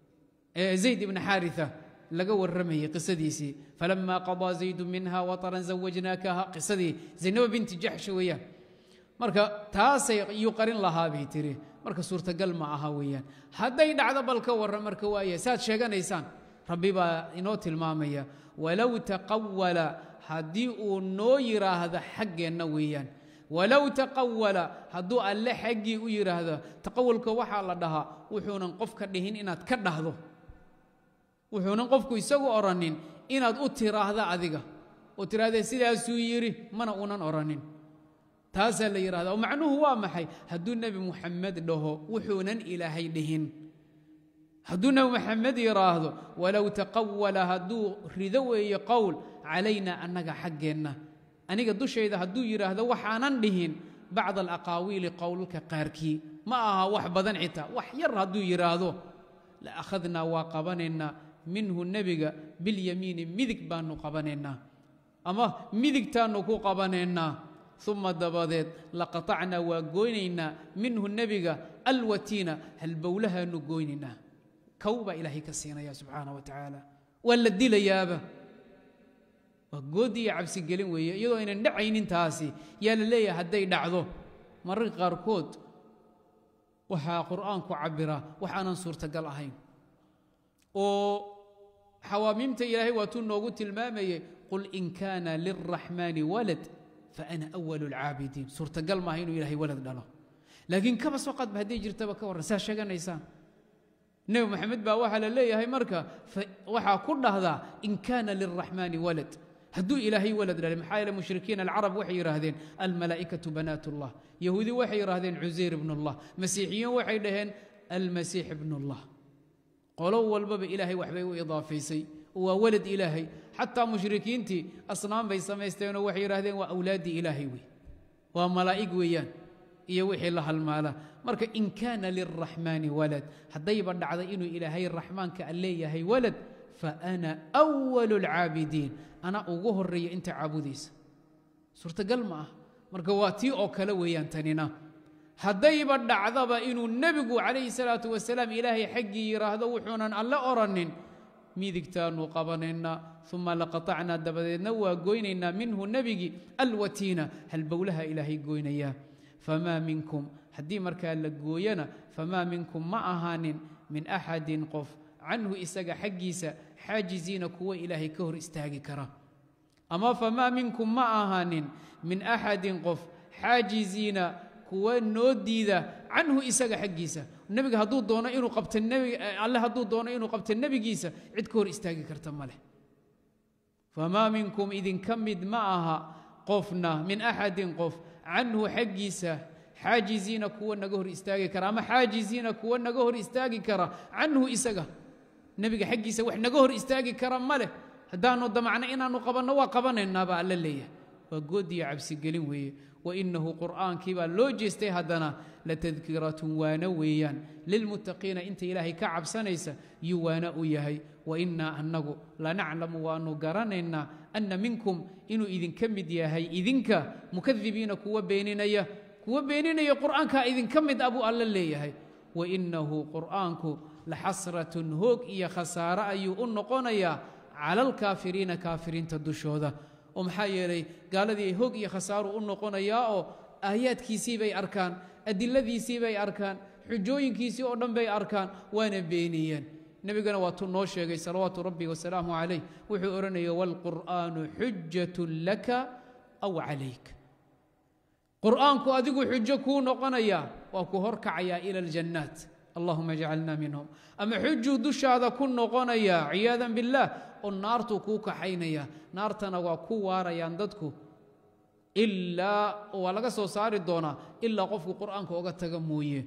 ee zayd ibna xaaria laga warramayey qisadiisii falama qadaa zaydu minha wataran zawajnaakaha qisadii zaynaba binti jaxsh weeyaan marka taasay iyuu qarin lahaa bay tiri marka suurtagal ma aha weeyaan hadday dhacdo bal ka warran marka waaya saad sheeganaysaan rabbi baa inoo tilmaamaya walow taqawala haddii uu noo yidhaahdo xaggeenna weeyaan walow taqawala hadduu alle xaggii u yidhaahdo taqawalka waxaa la dhahaa wuxuunan qofka dhihin inaad ka dhahdo wuxuunan qofku isagu odhanin inaad u tiraahda adiga oo tirahdee sidaasuu yidhi mana uunan odhanin taasaa la yidhahda oo macnuhu waa maxay hadduu nebi muxamed dhaho wuxuunan ilaahay dhihin hadduu nebi moxamed yidhaahdo walow taqawala hadduu rido weeye qowl calayna annaga xaggeenna aniga dushayda hadduu yidhaahdo waxaanan dhihin bacda alaqaawiili qowlalka qaarkii ma aha wax badan xitaa wax yar hadduu yidhaahdo la akhadnaa waa qabanaynaa minhu nebiga bilyamiini midig baannu qabanaynaa ama midigtaannu ku qabanaynaa uma dabadeed laqatacnaa waa goynaynaa minhu nebiga alwatiina halbowlahaannu goynaynaa kow baa ilaahay ka siinaya subxaana wa tacaala waa la dilayaaba waa goodi iyo cabsigelin weeye iyadoo aynan dhacaynin taasi yaa la leeyahay hadday dhacdo mararka qaarkood waxaa qur'aanku cabbiraa wax aanan suurtagal ahayn oo xawaamiimta ilaahay waatuu noogu tilmaamayey qul in kaana lilraxmaani walad faana awalu alcaabidiin suurtagal maaha inuu ilaahay walad dhalo laakiin kaba soo qadba hadday jirtaba ka warran saa sheeganaysaan nebi moxamed baa waxaa la leeyahay marka waxaa ku dhahdaa in kaana lilraxmaani walad hadduu ilaahay walad dhalay maxaa yeele mushrikiin alcarab waxay yidhaahdeen almalaa'ikatu banaat ullah yahuudi waxay yidhaahdeen cusayr ibn ullah masiixiyiin waxay dhaheen almasiix ibn ullah qolo walbaba ilaahay waxbay u idaafaysay waa walad ilaahay xataa mushrikiintii asnaam bay samaysteenoo waxay yidhahdeen waa awlaaddii ilaahay wey waa malaa'ig weeyaan iyo wixii la halmaala marka in kaana lilraxmaani walad haddayba dhacda inuu ilaahay raxmaanka a leeyahay walad fa ana walu alcaabidiin ana ugu horeeya inta caabudaysa suurtagal ma ah marka waa tii oo kale weeyaan tanina haddayba dhacdaba inuu nebigu calayhi salaatu wasalaam ilaahay xaggii yidhaahdo wuxuunan alle odhanin midigtaannu qabanaynaa uma laqatacnaa dabadeedna waa goynaynaa minhu nebigii alwatiina halbowlaha ilaahay goynayaa famaa minkum haddii markaa la gooyana famaa minkum ma ahaanin min axadin qof canhu isaga xaggiisa xaajiziina kuwa ilaahay ka hor istaagi kara ama famaa minkum ma ahaanin min axadin qof xaajiziina kuwa noo diida canhu isaga xaggiisa nebiga hadduu doono inuu qabto alle hadduu doono inuu qabto nebigiisa cid ka hor istaagi karta ma leh famaa minkum idinka mid ma aha qofna min axadin qof canhu xaggiisa xaajiziina kuwa naga hor istaagi kara ama xaajiziina kuwa naga hor istaagi kara canhu isaga nebiga xaggiisa wax naga hor istaagi kara ma leh haddaanu damacno inaannu qabanno waa qabanaynaa baa alla leeyahay waa goodiyo cabsigelin weeye wainahu qur'aankii baa loo jeestay haddana latadkiratun waana weeyaan lilmuttaqiina inta ilaahay ka cabsanaysa yuu waana u yahay wainaa annagu lanaclamu waannu garanaynaa anna minkum inuu idinka mid yahay idinka mukadibiina kuwa beeninaya kuwa beeninaya qur'aankaa idinka mid a buu alla leeyahay wainahu qur'aanku laxasratun hoog iyo khasaare ayuu u noqonayaa cala alkaafiriina kaafiriinta dushooda oo maxaa yeelay gaaladii hoog iyo khasaaru u noqonayaa oo aayaadkiisii bay arkaan adiladiisii bay arkaan xujooyinkiisii oo dhan bay arkaan waana beeniyeen nebigana waatuu noo sheegay salawaatu rabbi wasalaamu calayh wuxuu odhanaya waalqur'aanu xujatun laka aw calayk qur'aanku adigu xujo kuu noqonaya waa ku horkacayaa ila aljannaat allahuma jcalna minhum ama xujuu dushaada ku noqonaya ciyaadan biاllah oo naartuu kuu kaxaynaya naartana waa ku waarayaan dadku ilaa waa laga soo saari doonaa ilaa qofku qur'aanka oga taga mooye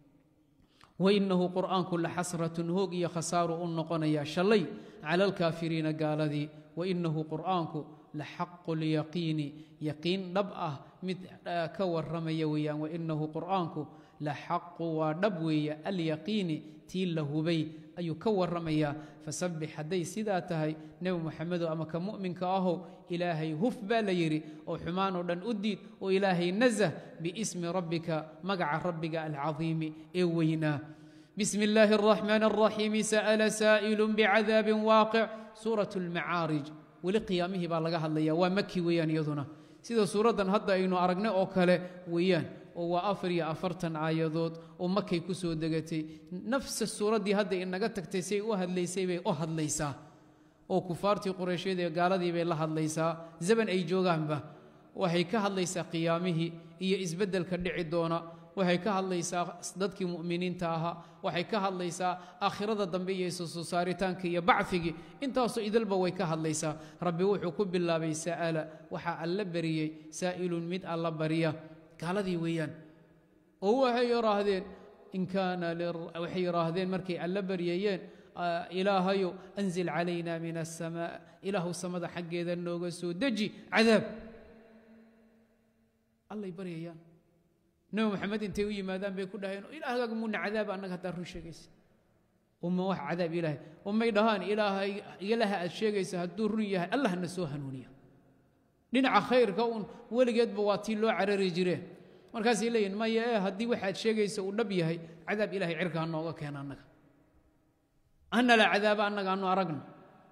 wainahu qur'aanku laxasratun hoog iyo khasaaru u noqonaya shalay cala alkaafiriina gaaladii wainahu qur'aanku laxaqu lyaqiini yaqiin dhab ah mid ka warramaya weeyaan wainahu qur'aanku laxaqu waa dhab weeye alyaqiini tii la hubay ayuu ka warramayaa fasabbix hadday sidaa tahay nebi moxamedo ama ka mu'minka ahow ilaahay huf baa la yidhi oo xumaanoo dhan u diid oo ilaahay nasah biismi rabbika magaca rabbiga alcadiimi ee weynaa bismi illaahi araxmaan araxiimi sa'ala saa'ilun bicadaabin waaqic suurat almacaarij weli qiyaamihii baa laga hadlaya waa maki weeyaan iyaduna sida suuraddan hadda aynu aragnay oo kale weeyaan oo waa afar iyo afartan aayadood oo makay ku soo degatay nafsa suuraddii hadda inaga tagtay say u hadlaysay bay u hadlaysaa oo kufaartii qureyshyada ee gaaladii bay la hadlaysaa zaman ay joogaanba waxay ka hadlaysaa qiyaamihii iyo isbeddelka dhici doona waxay ka hadlaysaa dadkii mu'miniinta ahaa waxay ka hadlaysaa aakhirada dambe iyo isusoo saaritaanka iyo bacfigii intaasoo idalba way ka hadlaysaa rabbi wuxuu ku bilaabay sa'ala waxaa alla bariyey saa'ilun mid alla barya gaaladii weeyaan oo waxay yidhaahdeen in kaana waxay yidhaahdeen markay alla baryayeen ilaahayo anzil calayna min asamaa ilaahu samada xaggeeda nooga soo deji cadaab allay baryayaan nabi maxamed intay u yimaadaan bay ku dhaheen ilaahgaaga muuna cadaaba annaga haddaa run sheegaysa uma wax cadaab ilaahay umay dhahaan ilaahay ilaha aad sheegaysa hadduu run yahay allah na soo hanuuniya dhinaca khayrka uun weligeedba waa tii loo carari jireen markaasay leeyihin maya ee haddii waxaad sheegaysa uu dhab yahay cadaab ilahay cirka ha nooga keena annaga hana la cadaaba annaga anu aragno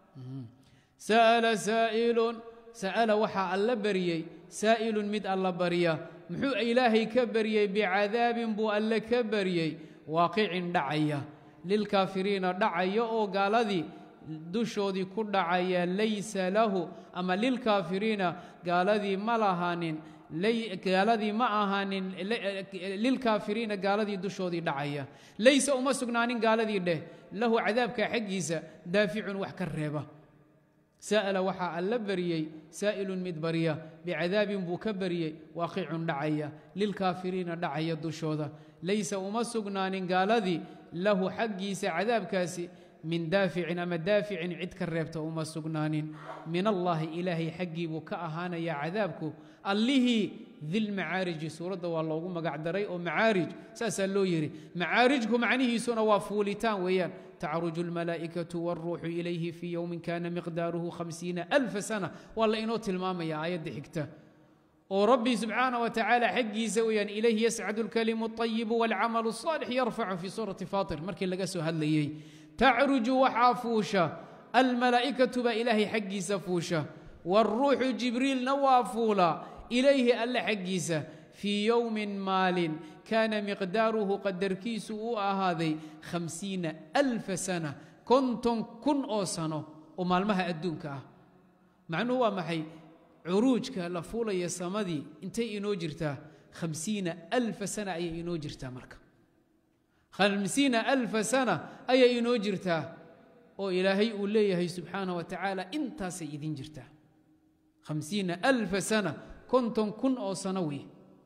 sa'ala saa'ilun sa'ala waxaa alla baryey saa'ilun mid alla barya muxuu ilaahay ka baryey bicadaabin buu alle ka baryey waaqicin dhacaya lilkaafiriina dhacaya oo gaaladii dushoodii ku dhacaya laysa lahu ama lilkaafiriina gaaladii ma lahaanin gaaladii ma ahaanin lilkaafiriina gaaladii dushoodii dhacaya laysa uma sugnaanin gaaladii dheh lahu cadaabka xaggiisa daaficun wax ka reeba sa'ala waxaa alla baryey saa'ilun mid barya bicadaabin buu ka baryey waaqicun dhacaya lilkaafiriina dhacaya dushooda laysa uma sugnaanin gaaladii lahu xaggiisa cadaabkaasi min daaficin ama daaficin cid ka reebta uma sugnaanin min allaahi ilaahay xaggii buu ka ahaanaya cadaabku allihii dilmacaariji suuradda waa loogu magac daray oo macaarij saasaa loo yidhi macaarijku macnihiisuna waa fuulitaan weeyaan tacruju almalaa'ikatu wاlruuxu ilayhi fii yowmin kana miqdaaruhu hamsiina alfa sana waa la inoo tilmaamaya aayadda xigta oo rabbi subxaana wa tacaala xaggiisa weeyaan ilayhi yascadu alkalimu اطayibu wاlcamalu الصaalix yarfacu fii suurati fatir markii laga soo hadlayey tacruju waxaa fuusha almalaa'ikatu baa ilaahay xaggiisa fuusha wاlruuxu jibriilna waa fuula ilayhi alle xaggiisa fii yowmin maalin kaana miqdaaruhu qadarkiisu uu ahaaday hamsiina alfa sana konton kun oo sano oo maalmaha adduunka ah macnuhu waa maxay curuujka la fuulaya samadii intay inoo jirtaa hamsiina alfa sana ayay inoo jirtaa marka hamsiina alfa sana ayay inoo jirtaa oo ilaahay uu leeyahay subxaana wa tacaala intaasay idin jirtaa hamsiina alfa sana konton kun oo sano wey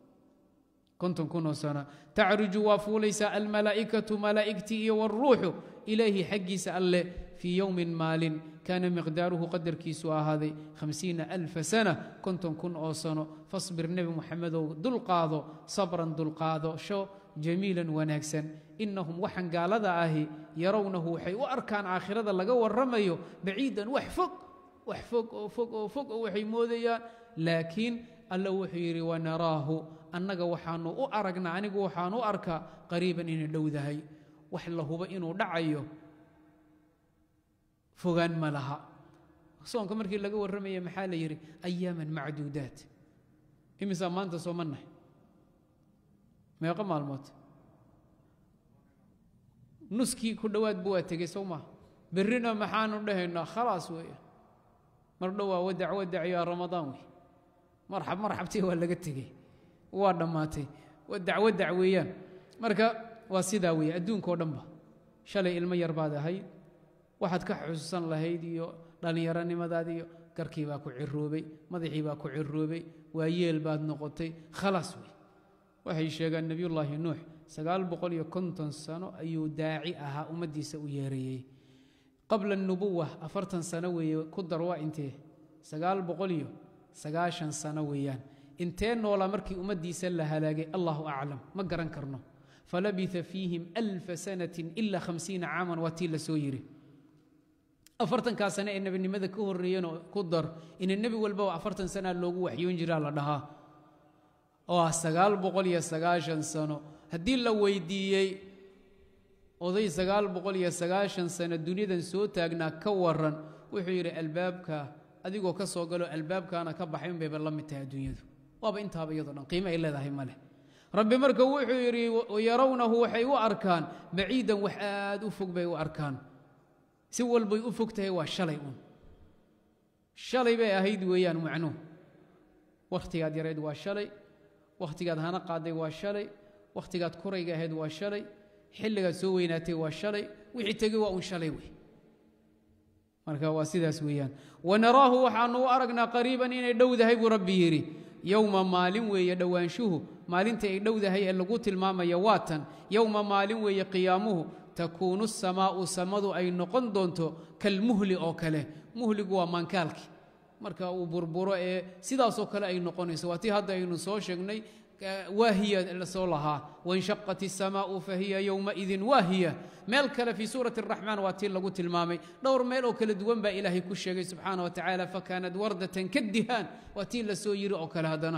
konton kun oo sano tacruju waa fuulaysaa almalaa'ikatu malaa'igtii iyo wاlruuxu ilayhi xaggiisa alle fii yowmin maalin kaana miqdaaruhu qadarkiisu ahaaday hamsiina alfa sana konton kun oo sano fasbir nebi muxamedow dulqaado sabran dulqaado sho jamiilan wanaagsan inahum waxaan gaalada ahi yarawnahu waxay u arkaan aakhirada laga warramayo baciidan wax fog wax fog oo fog oo fog oo waxay moodayaan laakiin alla wuxuu yidhi wanaraahu annaga waxaanu u aragnaa anigu waxaan u arkaa qariiban inay dhowdahay wax la hubo inuu dhacayo fogaan ma laha soonka markii laga warramaya maxaa la yidhi ayaaman macduudaat imisaa maanta sooma nahay meeqo maalmood nuskii ku dhowaadba waa tegey sow maa berrina maxaanu dhahaynaa khalaas weeye mar dhowaa wadac wadac yaa ramadaan wey marxab marxabtii waa laga tegey waa dhammaatay wadac wadac weeyaan marka waa sidaa weeye adduunkao dhanba shalay ilmo yar baad ahayd waxaad ka xusuusan lahayd iyo dhallinyaronimadaadi iyo garkii baa ku ciroobay madaxii baa ku ciroobay waa yeel baad noqotay khalaas wey waxay sheegaan nebiyullaahi nuux sagaal boqol iyo konton sano ayuu daaci ahaa ummaddiisa u yeerayey qabla anubuwa afartan sano weeye ku dar waa intee sagaal boqol iyo sagaashan sano weeyaan intee noolaa markii ummaddiisa la halaagay allahu aclam ma garan karno falabia fiihim alfa sanatin ila hamsiina caaman waa tii la soo yidhi afartankaa sane ee nebinimada ka horreeyeenoo ku dar ina nebi walbaba afartan sanaa loogu waxyoon jiraa la dhahaa oo ah sagaal boqol iyo sagaashan sano haddii la weydiiyey oday sagaal boqol iyo sagaashan sano duniyadan soo taagnaa ka waran wuxuu yidhi albaabka adigoo ka soo galo albaabkaana ka baxay unbayba la mid tahay adduunyadu waaba intaaba iyadoo dhan qiimo ay leedahay ma leh rabbi marka wuxuu yidhi yarawnahu waxay u arkaan baciidan wax aad u fog bay u arkaan si walbay u fog tahay waa shalay un shalay bay ahayd weeyaan macnuhu wakhtigaad yarayd waa shalay wakhtigaad hana qaaday waa shalay wakhtigaad kurayga ahayd waa shalay xilligaad soo weynaatay waa shalay wixii tegey waa un shalay wey marka waa sidaas weeyaan wanaraahu waxaanu u aragnaa qariiban inay dhowdahay buu rabbi yidhi yowma maalin weeye dhowaanshuhu maalinta ay dhowdahay ee lagu tilmaamaya waa tan yowma maalin weeye qiyaamuhu takuunu samaa'u samadu ay noqon doonto kalmuhli oo kale muhligu waa maankaalki marka uu burburo ee sidaasoo kale ay noqonayso waa tii hadda aynu soo sheegnay waahiya lasoo lahaa wainshaqat الsamaau fahiya yowmaidin waahiya meel kale fii suurati الraxmaan waa tii lagu tilmaamay dhowr meel oo kala duwan baa ilaahay ku sheegay subxaana wa tacaala fakaanat wardatan kadihaan waa tii la soo yiri oo kale haddana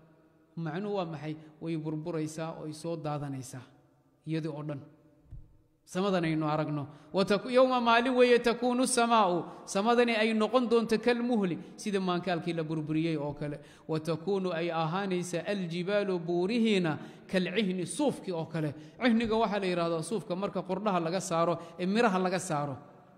macnuhu waa maxay way burburaysaa oy soo daadanaysaa iyadii oo dhan samadan aynu aragno yowma maalin weeye takuunu samaa'u samadani ay noqon doonto kalmuhli sida maankaalkii la burburiyey oo kale watakuunu ay ahaanaysa aljibaalu buurihiina kalcihni suufkii oo kale cihniga waxaa la yidhahdaa suufka marka qordhaha laga saaro ee miraha laga saaro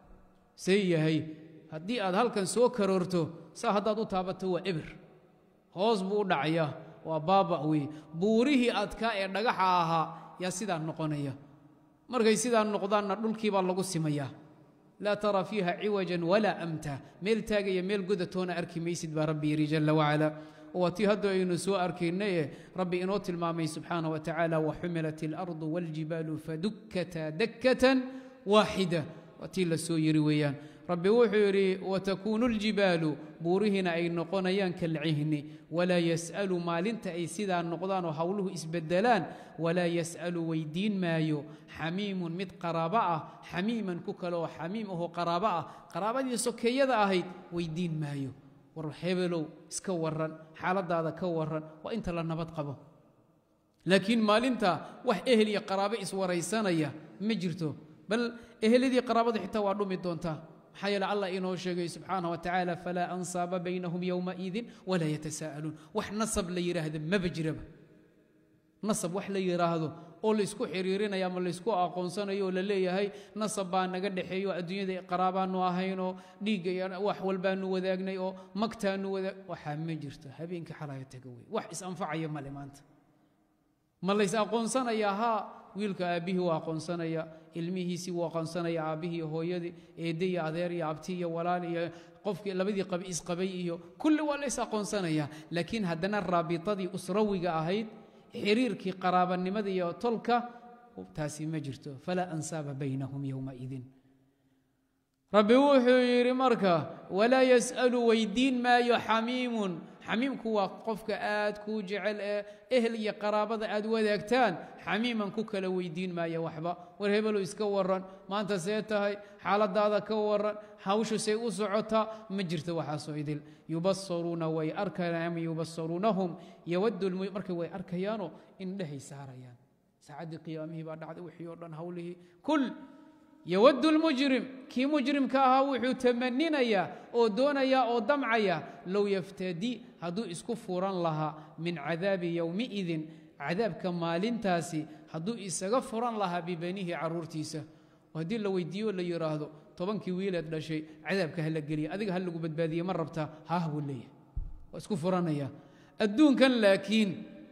see yahay haddii aad halkan soo karoorto saa haddaad u taabato waa ebir hoos buu u dhacayaa waa baaba wey buurihii adkaa ee dhagaxa ahaa yaa sidaa noqonaya markay sidaa noqdaanna dhulkii baa lagu simayaa laa tara fiiha ciwajan walaa amta meel taagaya meel godatoona arki maysid baa rabbi yidhi jalla wacala waa tii hadda aynu soo arkaynay ee rabbi inoo tilmaamay subxaana wa tacaala waxumilat اlardu wاljibaalu fadukkataa dakkatan waaxida waa tii la soo yiri weeyaan rabbi wuxuu yidhi watakuunu اljibaalu buurihiina ay noqonayaan kalcihni walaa yas'alu maalinta ay sidaa noqdaan oo howluhu isbedelaan walaa yas'alu weydiin maayo xamiimun mid qaraabo ah xamiiman ku kale oo xamiim ahoo qaraabo ah qaraabadii sokeeyada ahayd weydiin maayo war hebelow iska waran xaaladaada ka waran waa inta la nabad qabo laakiin maalinta wax ehel iyo qaraabo iswaraysanaya ma jirto bal eheladii qaraabada xitaa waa dhumi doontaa maxaa yeele allah inoo sheegay subxaana wa tacaala falaa ansaaba baynahum yowmaidin walaa yatasaa'aluun wax nasab la yidhaahda maba jiraba nasab wax la yidhaahdo oo laysku xiriirinayo ama laysku aqoonsanayo oo la leeyahay nasab baa naga dhexeeyo adduunyada qaraabaanu ahaynoo dhiigga iyo wax walbaanu wadaagnay oo magtaanu wadaag waxaa ma jirto habeenkii xalaya taga wey wax is-anfacaya male maanta ma lays aqoonsanayaa haa wiilka aabbihii wuu aqoonsanaya ilmihiisii wuu aqoonsanaya aabbihii iyo hooyadii eedde iyo adeer iyo abti iyo walaal iyo qofkii labadii qabi isqabay iyo kulli waa lays aqoonsanayaa laakiin haddana raabitadii usrawiga ahayd xiriirkii qaraabanimada iyo tolka taasi ma jirto falaa ansaaba baynahum yowmaidin rabbi wuxuu yidhi marka walaa yas'alu weydiin maayo xamiimun xamiimku waa qofka aad kuu jecel ee ehel iyo qaraabada aad wadaagtaan xamiiman ku kala weydiin maaya waxba war hebelo iska waran maanta see tahay xaaladaada ka waran hawshu say u socotaa ma jirto waxaasoo idil yubasaruuna way arkayaan ama yubasaruunahum yawaddu markay way arkayaanoo indhehay saarayaan saacaddii qiyaamihii baa dhacday wixii oo dhan hawlihii kul yawaddu lmujrim kii mujrimka ahaa wuxuu tamaninayaa oo doonayaa oo damcaya low yaftadi hadduu isku furan lahaa min cadaabi yowmiidin cadaabka maalintaasi hadduu isaga furan lahaa bibanihi carruurtiisa oo haddii la weydiiyo la yidhaahdo tobankii wiileed dhashay cadaabka ha la geliya adiga ha lagu badbaadiye ma rabtaa haah buu leeyahay waa isku furanaya adduunkan laakiin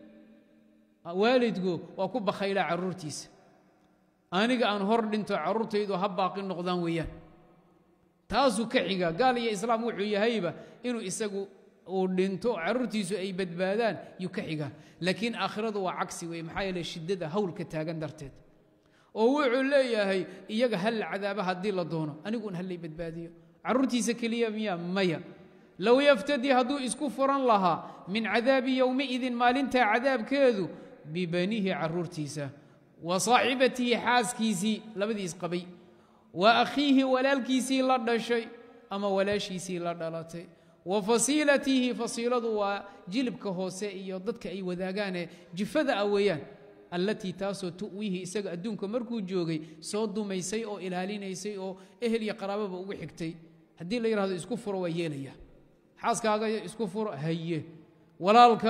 waalidku waa ku bakhaylaa carruurtiisa aniga aan hor dhinto carruurtaydu ha baaqi noqdaan weeyaan taasuu ka xiga gaal iyo islaam wuxuu yahayba inuu isagu uu dhinto carruurtiisu ay badbaadaan yuu ka xiga laakiin aakhiradu waa cagsi weye maxaa yeele shiddada hawlka taagan darteed oo wuxuu leeyahay iyaga ha la cadaaba haddii la doono aniguun ha lay badbaadiyo carruurtiisa keliya miya maya low yaftadi hadduu isku furan lahaa min cadaabi yowmiidin maalintaa cadaabkeedu bibanihi carruurtiisa wa saaxibatihi xaaskiisii labadii isqabay wa akhiihi walaalkiisii la dhashay ama walaashiisii la dhalatay wa fasiilatihi fasiiladu waa jilibka hoose iyo dadka ay wadaagaanee jifada ah weeyaan allatii taasoo tu'wiihi isaga adduunka markuu joogay soo dumaysay oo ilaalinaysay oo ehel iyo qaraababa ugu xigtay haddii la yidhahdo isku furo waa yeelaya xaaskaaga isku furo haye walaalka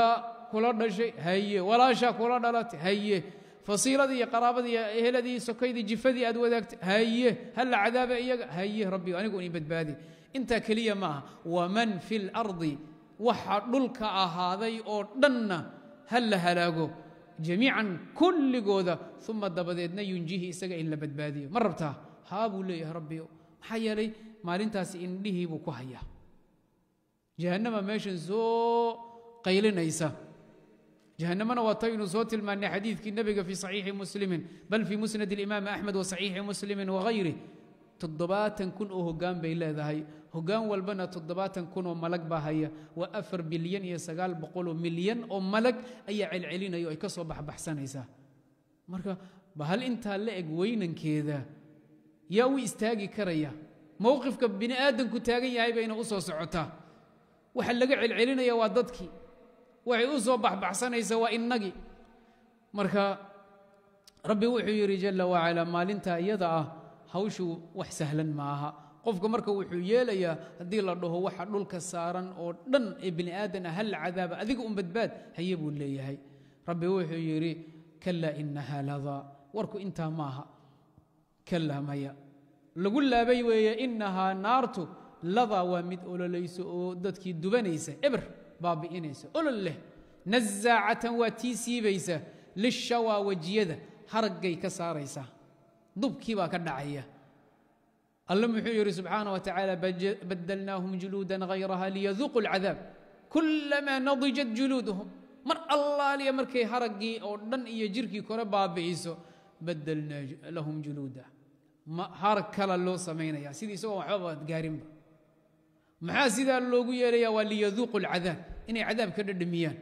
kula dhashay haye walaashaa kula dhalatay haye fasiiladii iyo qaraabadii iyo eheladii sokaydii jifadii aad wadaagtay haye halla cadaaba iyaga haye rabbi anigu ii badbaadi intaa keliya ma aha waman fi lardi waxa dhulka ahaaday oo dhanna ha la halaago jamiican kulligooda uma dabadeedna yunjihi isaga in la badbaadiyo ma rabtaa haa buu leeyahay rabbiyo maxaa yeelay maalintaasi indhihii buu ku hayaa jahannama meeshan soo qaylinaysa jahannamana waa taynu soo tilmaanay xadiidkii nebiga fii saxiixi muslimin bal fii musnad اlimaam axmed wa saxiixi muslimin wagayri toddobaatan kun oo hoggaan bay leedahay hoggaan walbana toddobaatan kun oo malag baa haya waa afar bilyan iyo sagaal boqoloo milyan oo malag ayaa celcelinaya o ay ka soo baxbaxsanaysaa marka bahal intaa la eg weynankeeda yaa u istaagi karaya mowqifka bini aadamku taagan yahay bayna u soo socotaa waxa laga celcelinaya waa dadkii waxay u soo baxbaxsanaysaa waa innagii marka rabbi wuxuu yidhi jalla wacala maalintaa iyada ah hawshu wax sahlan ma aha qofka marka wuxuu yeelayaa haddii la dhaho waxa dhulka saaran oo dhan ee bini aadan ah hal cadaaba adiga un badbaad haye buu leeyahay rabbi wuxuu yidhi kalaa inaha ladaa warku intaa maaha kalaa maya lagu laabay weeye inahaa naartu ladaa waa mid ololayso oo dadkii dubanaysa eber baabi'inaysa olol leh nazaacatan waa tii siibaysa lishawaa wejiyada haraggay ka saaraysaa dubkii baa ka dhacaya alle muxuu yidhi subxaana wa tacaala badalnaahum juluudan hayraha liyaduuqu اlcadaab kulamaa nadijat juluuduhum mar allaaliya markay haraggii oo dhan iyo jirkii kore baabi'iso badalnaa lahum juluuda harag kala loo samaynaya sidii isagoo waxbaba gaarinba maxaa sidaa loogu yeelaya waa liyaduuqu اlcadaab inay cadaab ka dhadhamiyaan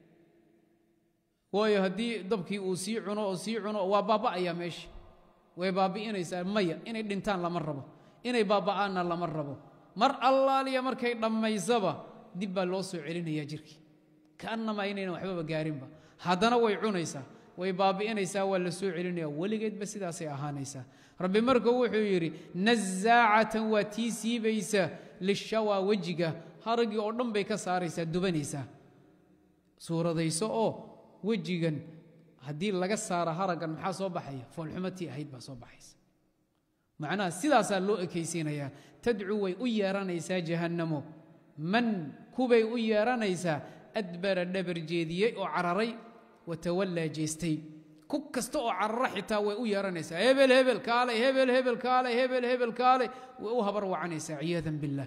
waayo haddii dabkii uu sii cuno oo sii cuno waa baaba'aya meesha way baabi'inaysaa maya inay dhintaan lama rabo inay baaba'aanna lama rabo mar allaaliya markay dhammaysaba dib baa loo soo celinaya jirkii kaannamaa inaynan waxbaba gaarinba haddana way cunaysaa way baabi'inaysaa waa la soo celinaya weligeedba sidaasay ahaanaysaa rabbi marka wuxuu yidhi nazaacatan waa tii siibaysa lishawaa wejiga haraggii oo dhan bay ka saaraysaa dubanaysaa suuradayso oo wejigan haddii laga saaro haraggan maxaa soo baxaya foolxumatii ahayd baa soo baxaysa macnaha sidaasaa loo ekaysiinayaa tadcuu way u yeeranaysaa jahannamo man kubay u yeeranaysaa adbara dhabar jeediyey oo cararay watawallaa jeestay ku kasta oo carara xitaa way u yeeranaysaa hebel hebel kaalay hebel hebel kaalay hebel hebel kaalay way u habar wacanaysaa ciyaadan billah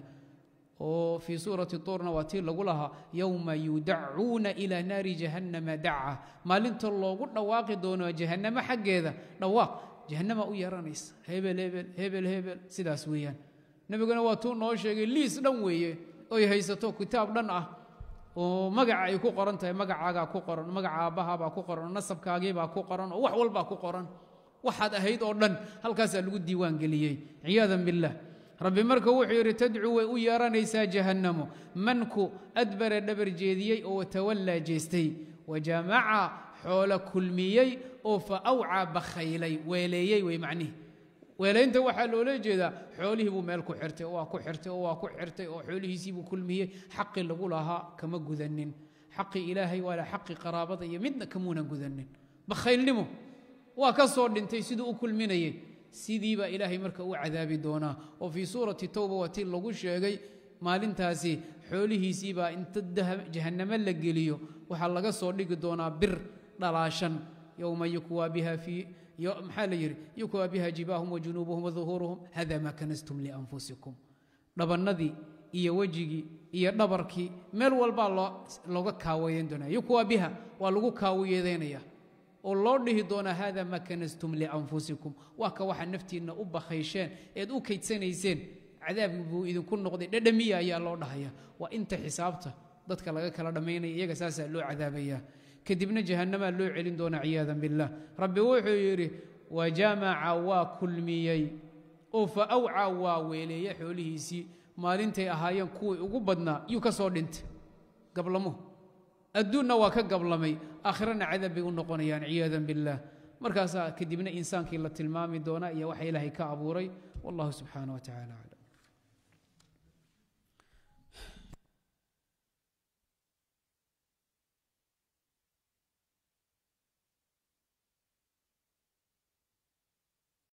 oo fii suurati tuurna waa tii lagu lahaa yowma yudacuuna ilaa naari jahannama daca maalinta loogu dhawaaqi doono jahannamo xaggeeda dhawaaq jahannama u yeeranaysa hebel hebel hebel hebel sidaas weeyaan nebiguna waa tuu noo sheegay liis dhan weeye oy haysato kitaab dhan ah oo magaca ay ku qoran tahay magacaagaa ku qoran magaca aabbahaabaa ku qoran oo nasabkaagiibaa ku qoran oo wax walbaa ku qoran waxaad ahayd oo dhan halkaasaa lagu diiwaan geliyey ciyaadan billah rabbi marka wuxuu yidhi tadcuu way u yeeranaysaa jahannamo manku adbara dhabar jeediyey oo watawallaa jeestay wajamaca xoolo kulmiyey oo fa awcaa bakhaylay weeleeyey wey macnihi weelaynta waxaa loola jeedaa xoolihii buu meel ku xirtay oo waa ku xirtay oo waa ku xirtay oo xoolihiisiibuu kulmiyey xaqii lagu lahaa kama gudanin xaqii ilaahay waala xaqii qaraabada iyo midna kamuunan gudanin bakhaylnimo waa ka soo dhintay siduu u kulminayey sidiibaa ilaahay marka u cadaabi doonaa oo fii suurati towba waa tii lagu sheegay maalintaasi xoolihiisiibaa inta jahannamo la geliyo waxaa laga soo dhigi doonaa bir dhalaashan yowma yukwaa biha fii maxaa la yidhi yukwaa biha jibaahum wajunuubuhum waduhuuruhum hada maa kanastum lianfusikum dhabannadii iyo wejigii iyo dhabarkii meel walbaa looga kaawayeyn doonaa yukwaa biha waa lagu kaawayeedaynaya oo loo dhihi doonaa hada ma kanastum lianfusikum waa ka waxa naftiinna u bakhaysheen eed u kaydsanayseen cadaabki buu idinku noqday dhadhamiya ayaa loo dhahaya waa inta xisaabta dadka laga kala dhammaynaya iyaga saasaa loo cadaabaya kadibna jahannamaa loo celin doonaa ciyaadan billah rabbi wuxuu yidhi wajamaca waa kulmiyey oo fa awcaa waa weeleeye xoolihiisii maalintay ahaayeen kuwii ugu badnaa yuu ka soo dhintay gablamuhu adduunna waa ka gablamay aakhirana cadaab bay u noqonayaan ciyaadan biاllah markaasaa kadibna insaankii la tilmaami doonaa iyo waxa ilaahay ka abuuray wallahu subxaana wa tacala aclam